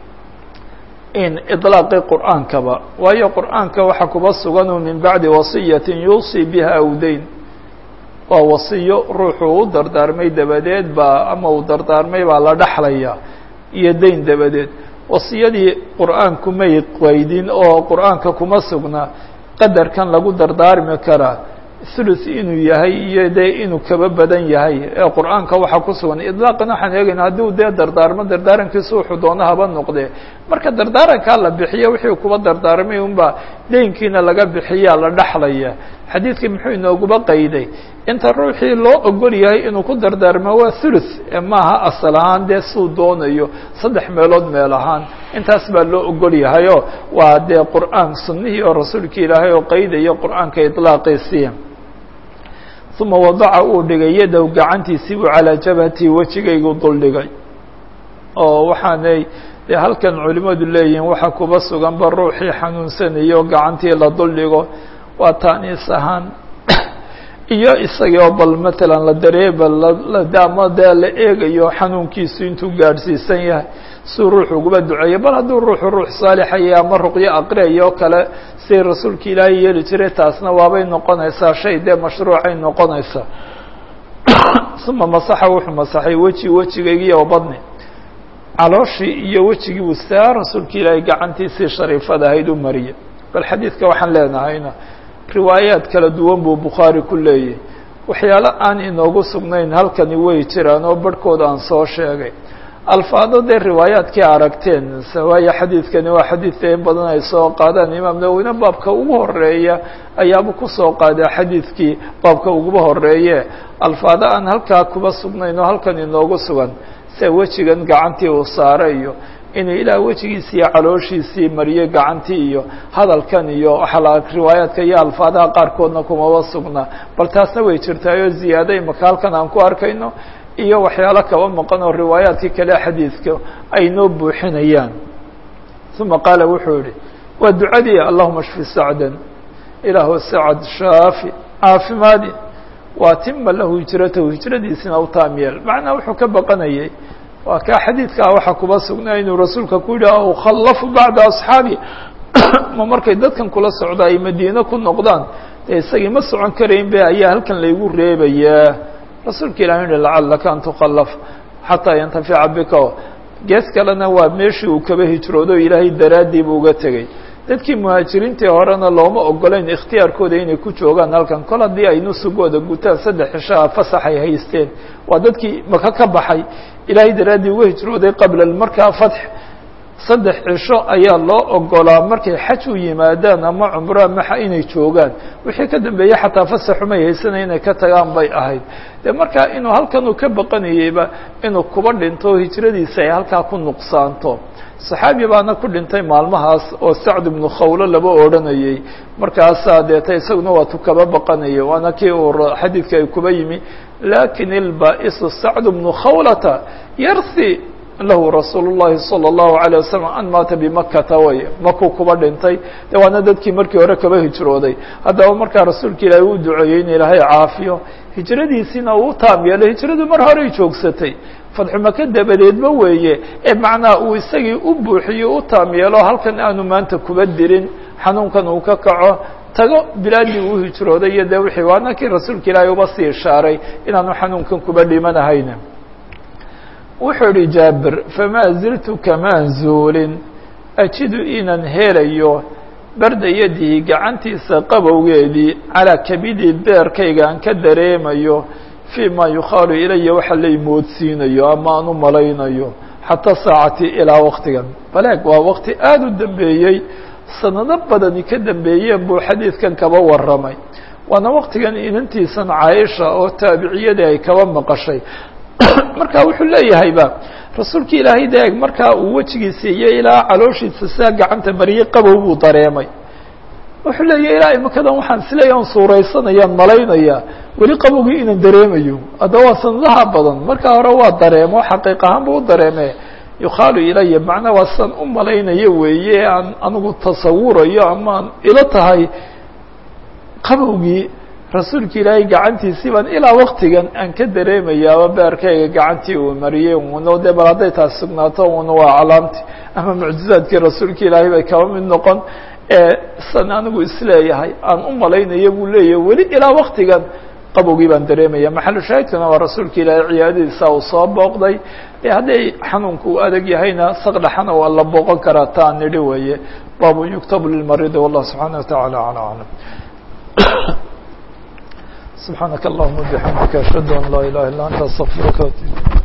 in iطlaaqi qur'aankaba waayo qur'aanka waxaa kuba suganu min bacdi wasiyatin yuusii biha awdayn waa wasiyo ruuxuu u dardaarmay dabadeed baa ama uu dardaarmay baa la dhexlaya iyo dayn dabadeed wasiyadii qur'aanku may qaydin oo qur'aanka kuma sugna qadarkan lagu dardaarmi karaa thuluth inuu yahay iyo dee inuu kaba badan yahay ee qur'aanka waxaa ku sugan idlaaqan waxaan eegayna hadduu dee dardaarmo dardaarankiisu wuxuu doono haba noqdee marka dardaarankaa la bixiya wixii kuba dardaarmay unbaa deynkiina laga bixiyaa la dhexlaya xadiidkii muxuu inooguba qayday inta ruuxii loo ogol yahay inuu ku dardaarmo waa thuluth ee maaha asal ahaan dee suu doonayo saddex meelood meel ahaan intaas baa loo ogol yahayo waa dee qur'aan sunnihii oo rasuulka ilaahay oo qaydayo qur'aanka iطlaaqiisii uma wadaca uu dhigay yadow gacantiisii buu calaa jabhatii wejigaygu duldhigay oo waxaanay dee halkan culimadu leeyihiin waxa kuba suganba ruuxii xanuunsanayo gacantii la duldhigo waa taaniis ahaan iyo isagii oo bal matalan la dareeba ama dee la eegayo xanuunkiisu intuu gaadhsiisan yahay suu ruuxu uguba duceeyo bal hadduu ruuxu ruux saalixaya ama ruqyo aqriyayo o kale siday rasuulka ilaahay yeeli jiray taasna waabay noqonaysaa shay dee mashruucay noqonaysaa uma masaxa wuxuu masaxay weji wejigaygii oo badni calooshii iyo wejigii buu saa rasuulka ilaahay gacantiisii shariifada ahayd u mariyay bal xadiidka waxaan leenahayna riwaayaad kala duwan buu bukhaari ku leeyahy waxyaalo aan inoogu sugnayn halkani way jiraan oo barhkooda aan soo sheegay alfaado dee riwaayaadkii aragteen waayo xadiidkani waa xadiidka in badan ay soo qaadaan imaam nawowina baabka ugu horeeya ayaaba kusoo qaadaa xadiidkii baabka uguba horeeye alfaado aan halkaa kuba sugnayn oo halkan inoogu sugan sia wejigan gacantii uu saaray iyo inuu ilaah wejigiisi iyo calooshiisii mariyey gacantii iyo hadalkan iyo waxaa riwaayaadka iyo alfaadaha qaarkoodna kumaba sugnaa bal taasna way jirtaayoo ziyaado imaka halkan aan ku arkayno iyo waxyaalo kaba maqan oo riwaayaadkii kale xadiidka ay noo buuxinayaan uma qaala wuxuu yihi waa ducadii allahuma shfi sacdan ilaahu sacad shaafi caafimaadi waatima lahu hijratahu hijradiisina u taamyeel macnaa wuxuu ka baqanayay waa kaa xadiidkaa waxaa kuba sugnaa inuu rasuulka ku yidhi ukhallafu bacda asxaabi ma markay dadkan kula socda ay madiine ku noqdaan dee isagii ma socon karayn be ayaa halkan laygu reebayaa rasuulka ilahi yihi lacalaka an tukhallaf xataa yantafica bika gees kalena waa meeshii uu kaba hijroodo ilaahay daraaddii buu uga tegey dadkii muhaajiriintii horena looma ogolayn ikhtiyaarkooda inay ku joogaan halkan kol haddii ay nusugooda gutaan saddex cishaa fasax ay haysteen waa dadkii maka ka baxay ilaahay daraaddii uga hijrooday qabla markaa fatx saddex cisho ayaa loo ogolaa markay xaj u yimaadaan ama cumro maxa inay joogaan wixii ka dambeeyey xataa fasaxumay haysanay inay ka tagaan bay ahayd de markaa inuu halkan uu ka baqanayeyba inuu kuba dhinto hijradiisa ay halkaa ku nuqsaanto saxaabi baana ku dhintay maalmahaas oo sacd ibnu khawlo laba odhanayey markaasaa deeta isaguna waatu kaba baqanaya waana kii uu xadiidka ay kuba yimi lakin ilba'isu sacd bnu khawlata yarthi lahu rasuul الlahi salى الlahu عalيه wasalam an maata bimakata way makuu kuba dhintay de waana dadkii markii hore kaba hijrooday haddaba markaa rasuulka ilaahi uu duceeyey in ilaahay caafiyo hijradiisiina uu taam yeelay hijradu mar horey joogsatay fadxu maka dabadeedba weeye ee macnaha uu isagii u buuxiyo u taam yeelo halkan aanu maanta kuba dirin xanuunkan uu ka kaco tago bilaadii uu hijrooday iyo dee wixii waana kii rasuulka ilaahay uba sii ishaaray inaanu xanuunkan kuba dhimanahayna wuxuu ihi jaabir famaa ziltu kamaan zuulin ajidu inaan helayo barda yadihi gacantiisa qabowgeedii calaa kabidii beerkayga aan ka dareemayo fii ma yukhaalu ilaya waxa lay moodsiinayo ama aan u malaynayo xataa saacatii ilaa waktigan baleeg waa wakti aada u dambeeyey sanado badani ka dambeeyeen buu xadiidkan kaba warramay waana waktigan inantiisan caaisha oo taabiciyadii ay kaba maqashay marka wuxuu leeyahayba rasuulka ilaahay deeg markaa uu wejigiisa iyo ilaa calooshiisa sidaa gacanta mariyey qabow buu dareemay wuxuu leeyahy ilaa imakadan waxaan isleeya on suuraysanayaan malaynaya weli qabowgii inaan dareemayo haddaba waa sanadaha badan markaa hore waa dareemo xaqiiq ahaan buu u dareeme yukhaalu ilaya macnaa waa san u malaynayo weeye aan anigu tasawurayo amaan ilo tahay qabowgii rasuulka ilaahay gacantiisii baan ilaa waktigan aan ka dareemayaaba beerkayga gacantii uu mariyey uno de bal hadday taas sugnaato una waa calaamti ama mucjizaadkii rasuulka ilaahay bay kaba mid noqon san anigu isleeyahay aan u malaynayo buu leeyahay weli ilaa waktigan qabowgii baan dareemaya maxalu shaahidkuna waa rasuulka ilaahay ciyaadadiisa uu soo booqday e hadday xanuunka uu adag yahayna saqdhaxana waa la booqan karaa taan nidhi weeye baabu yuktabu lilmaridi wallah subxaana wataعala alى aclam سبحانك اللهم وبحمدك أشهد أن لا إله إلا أنت أستغفرك وأتوب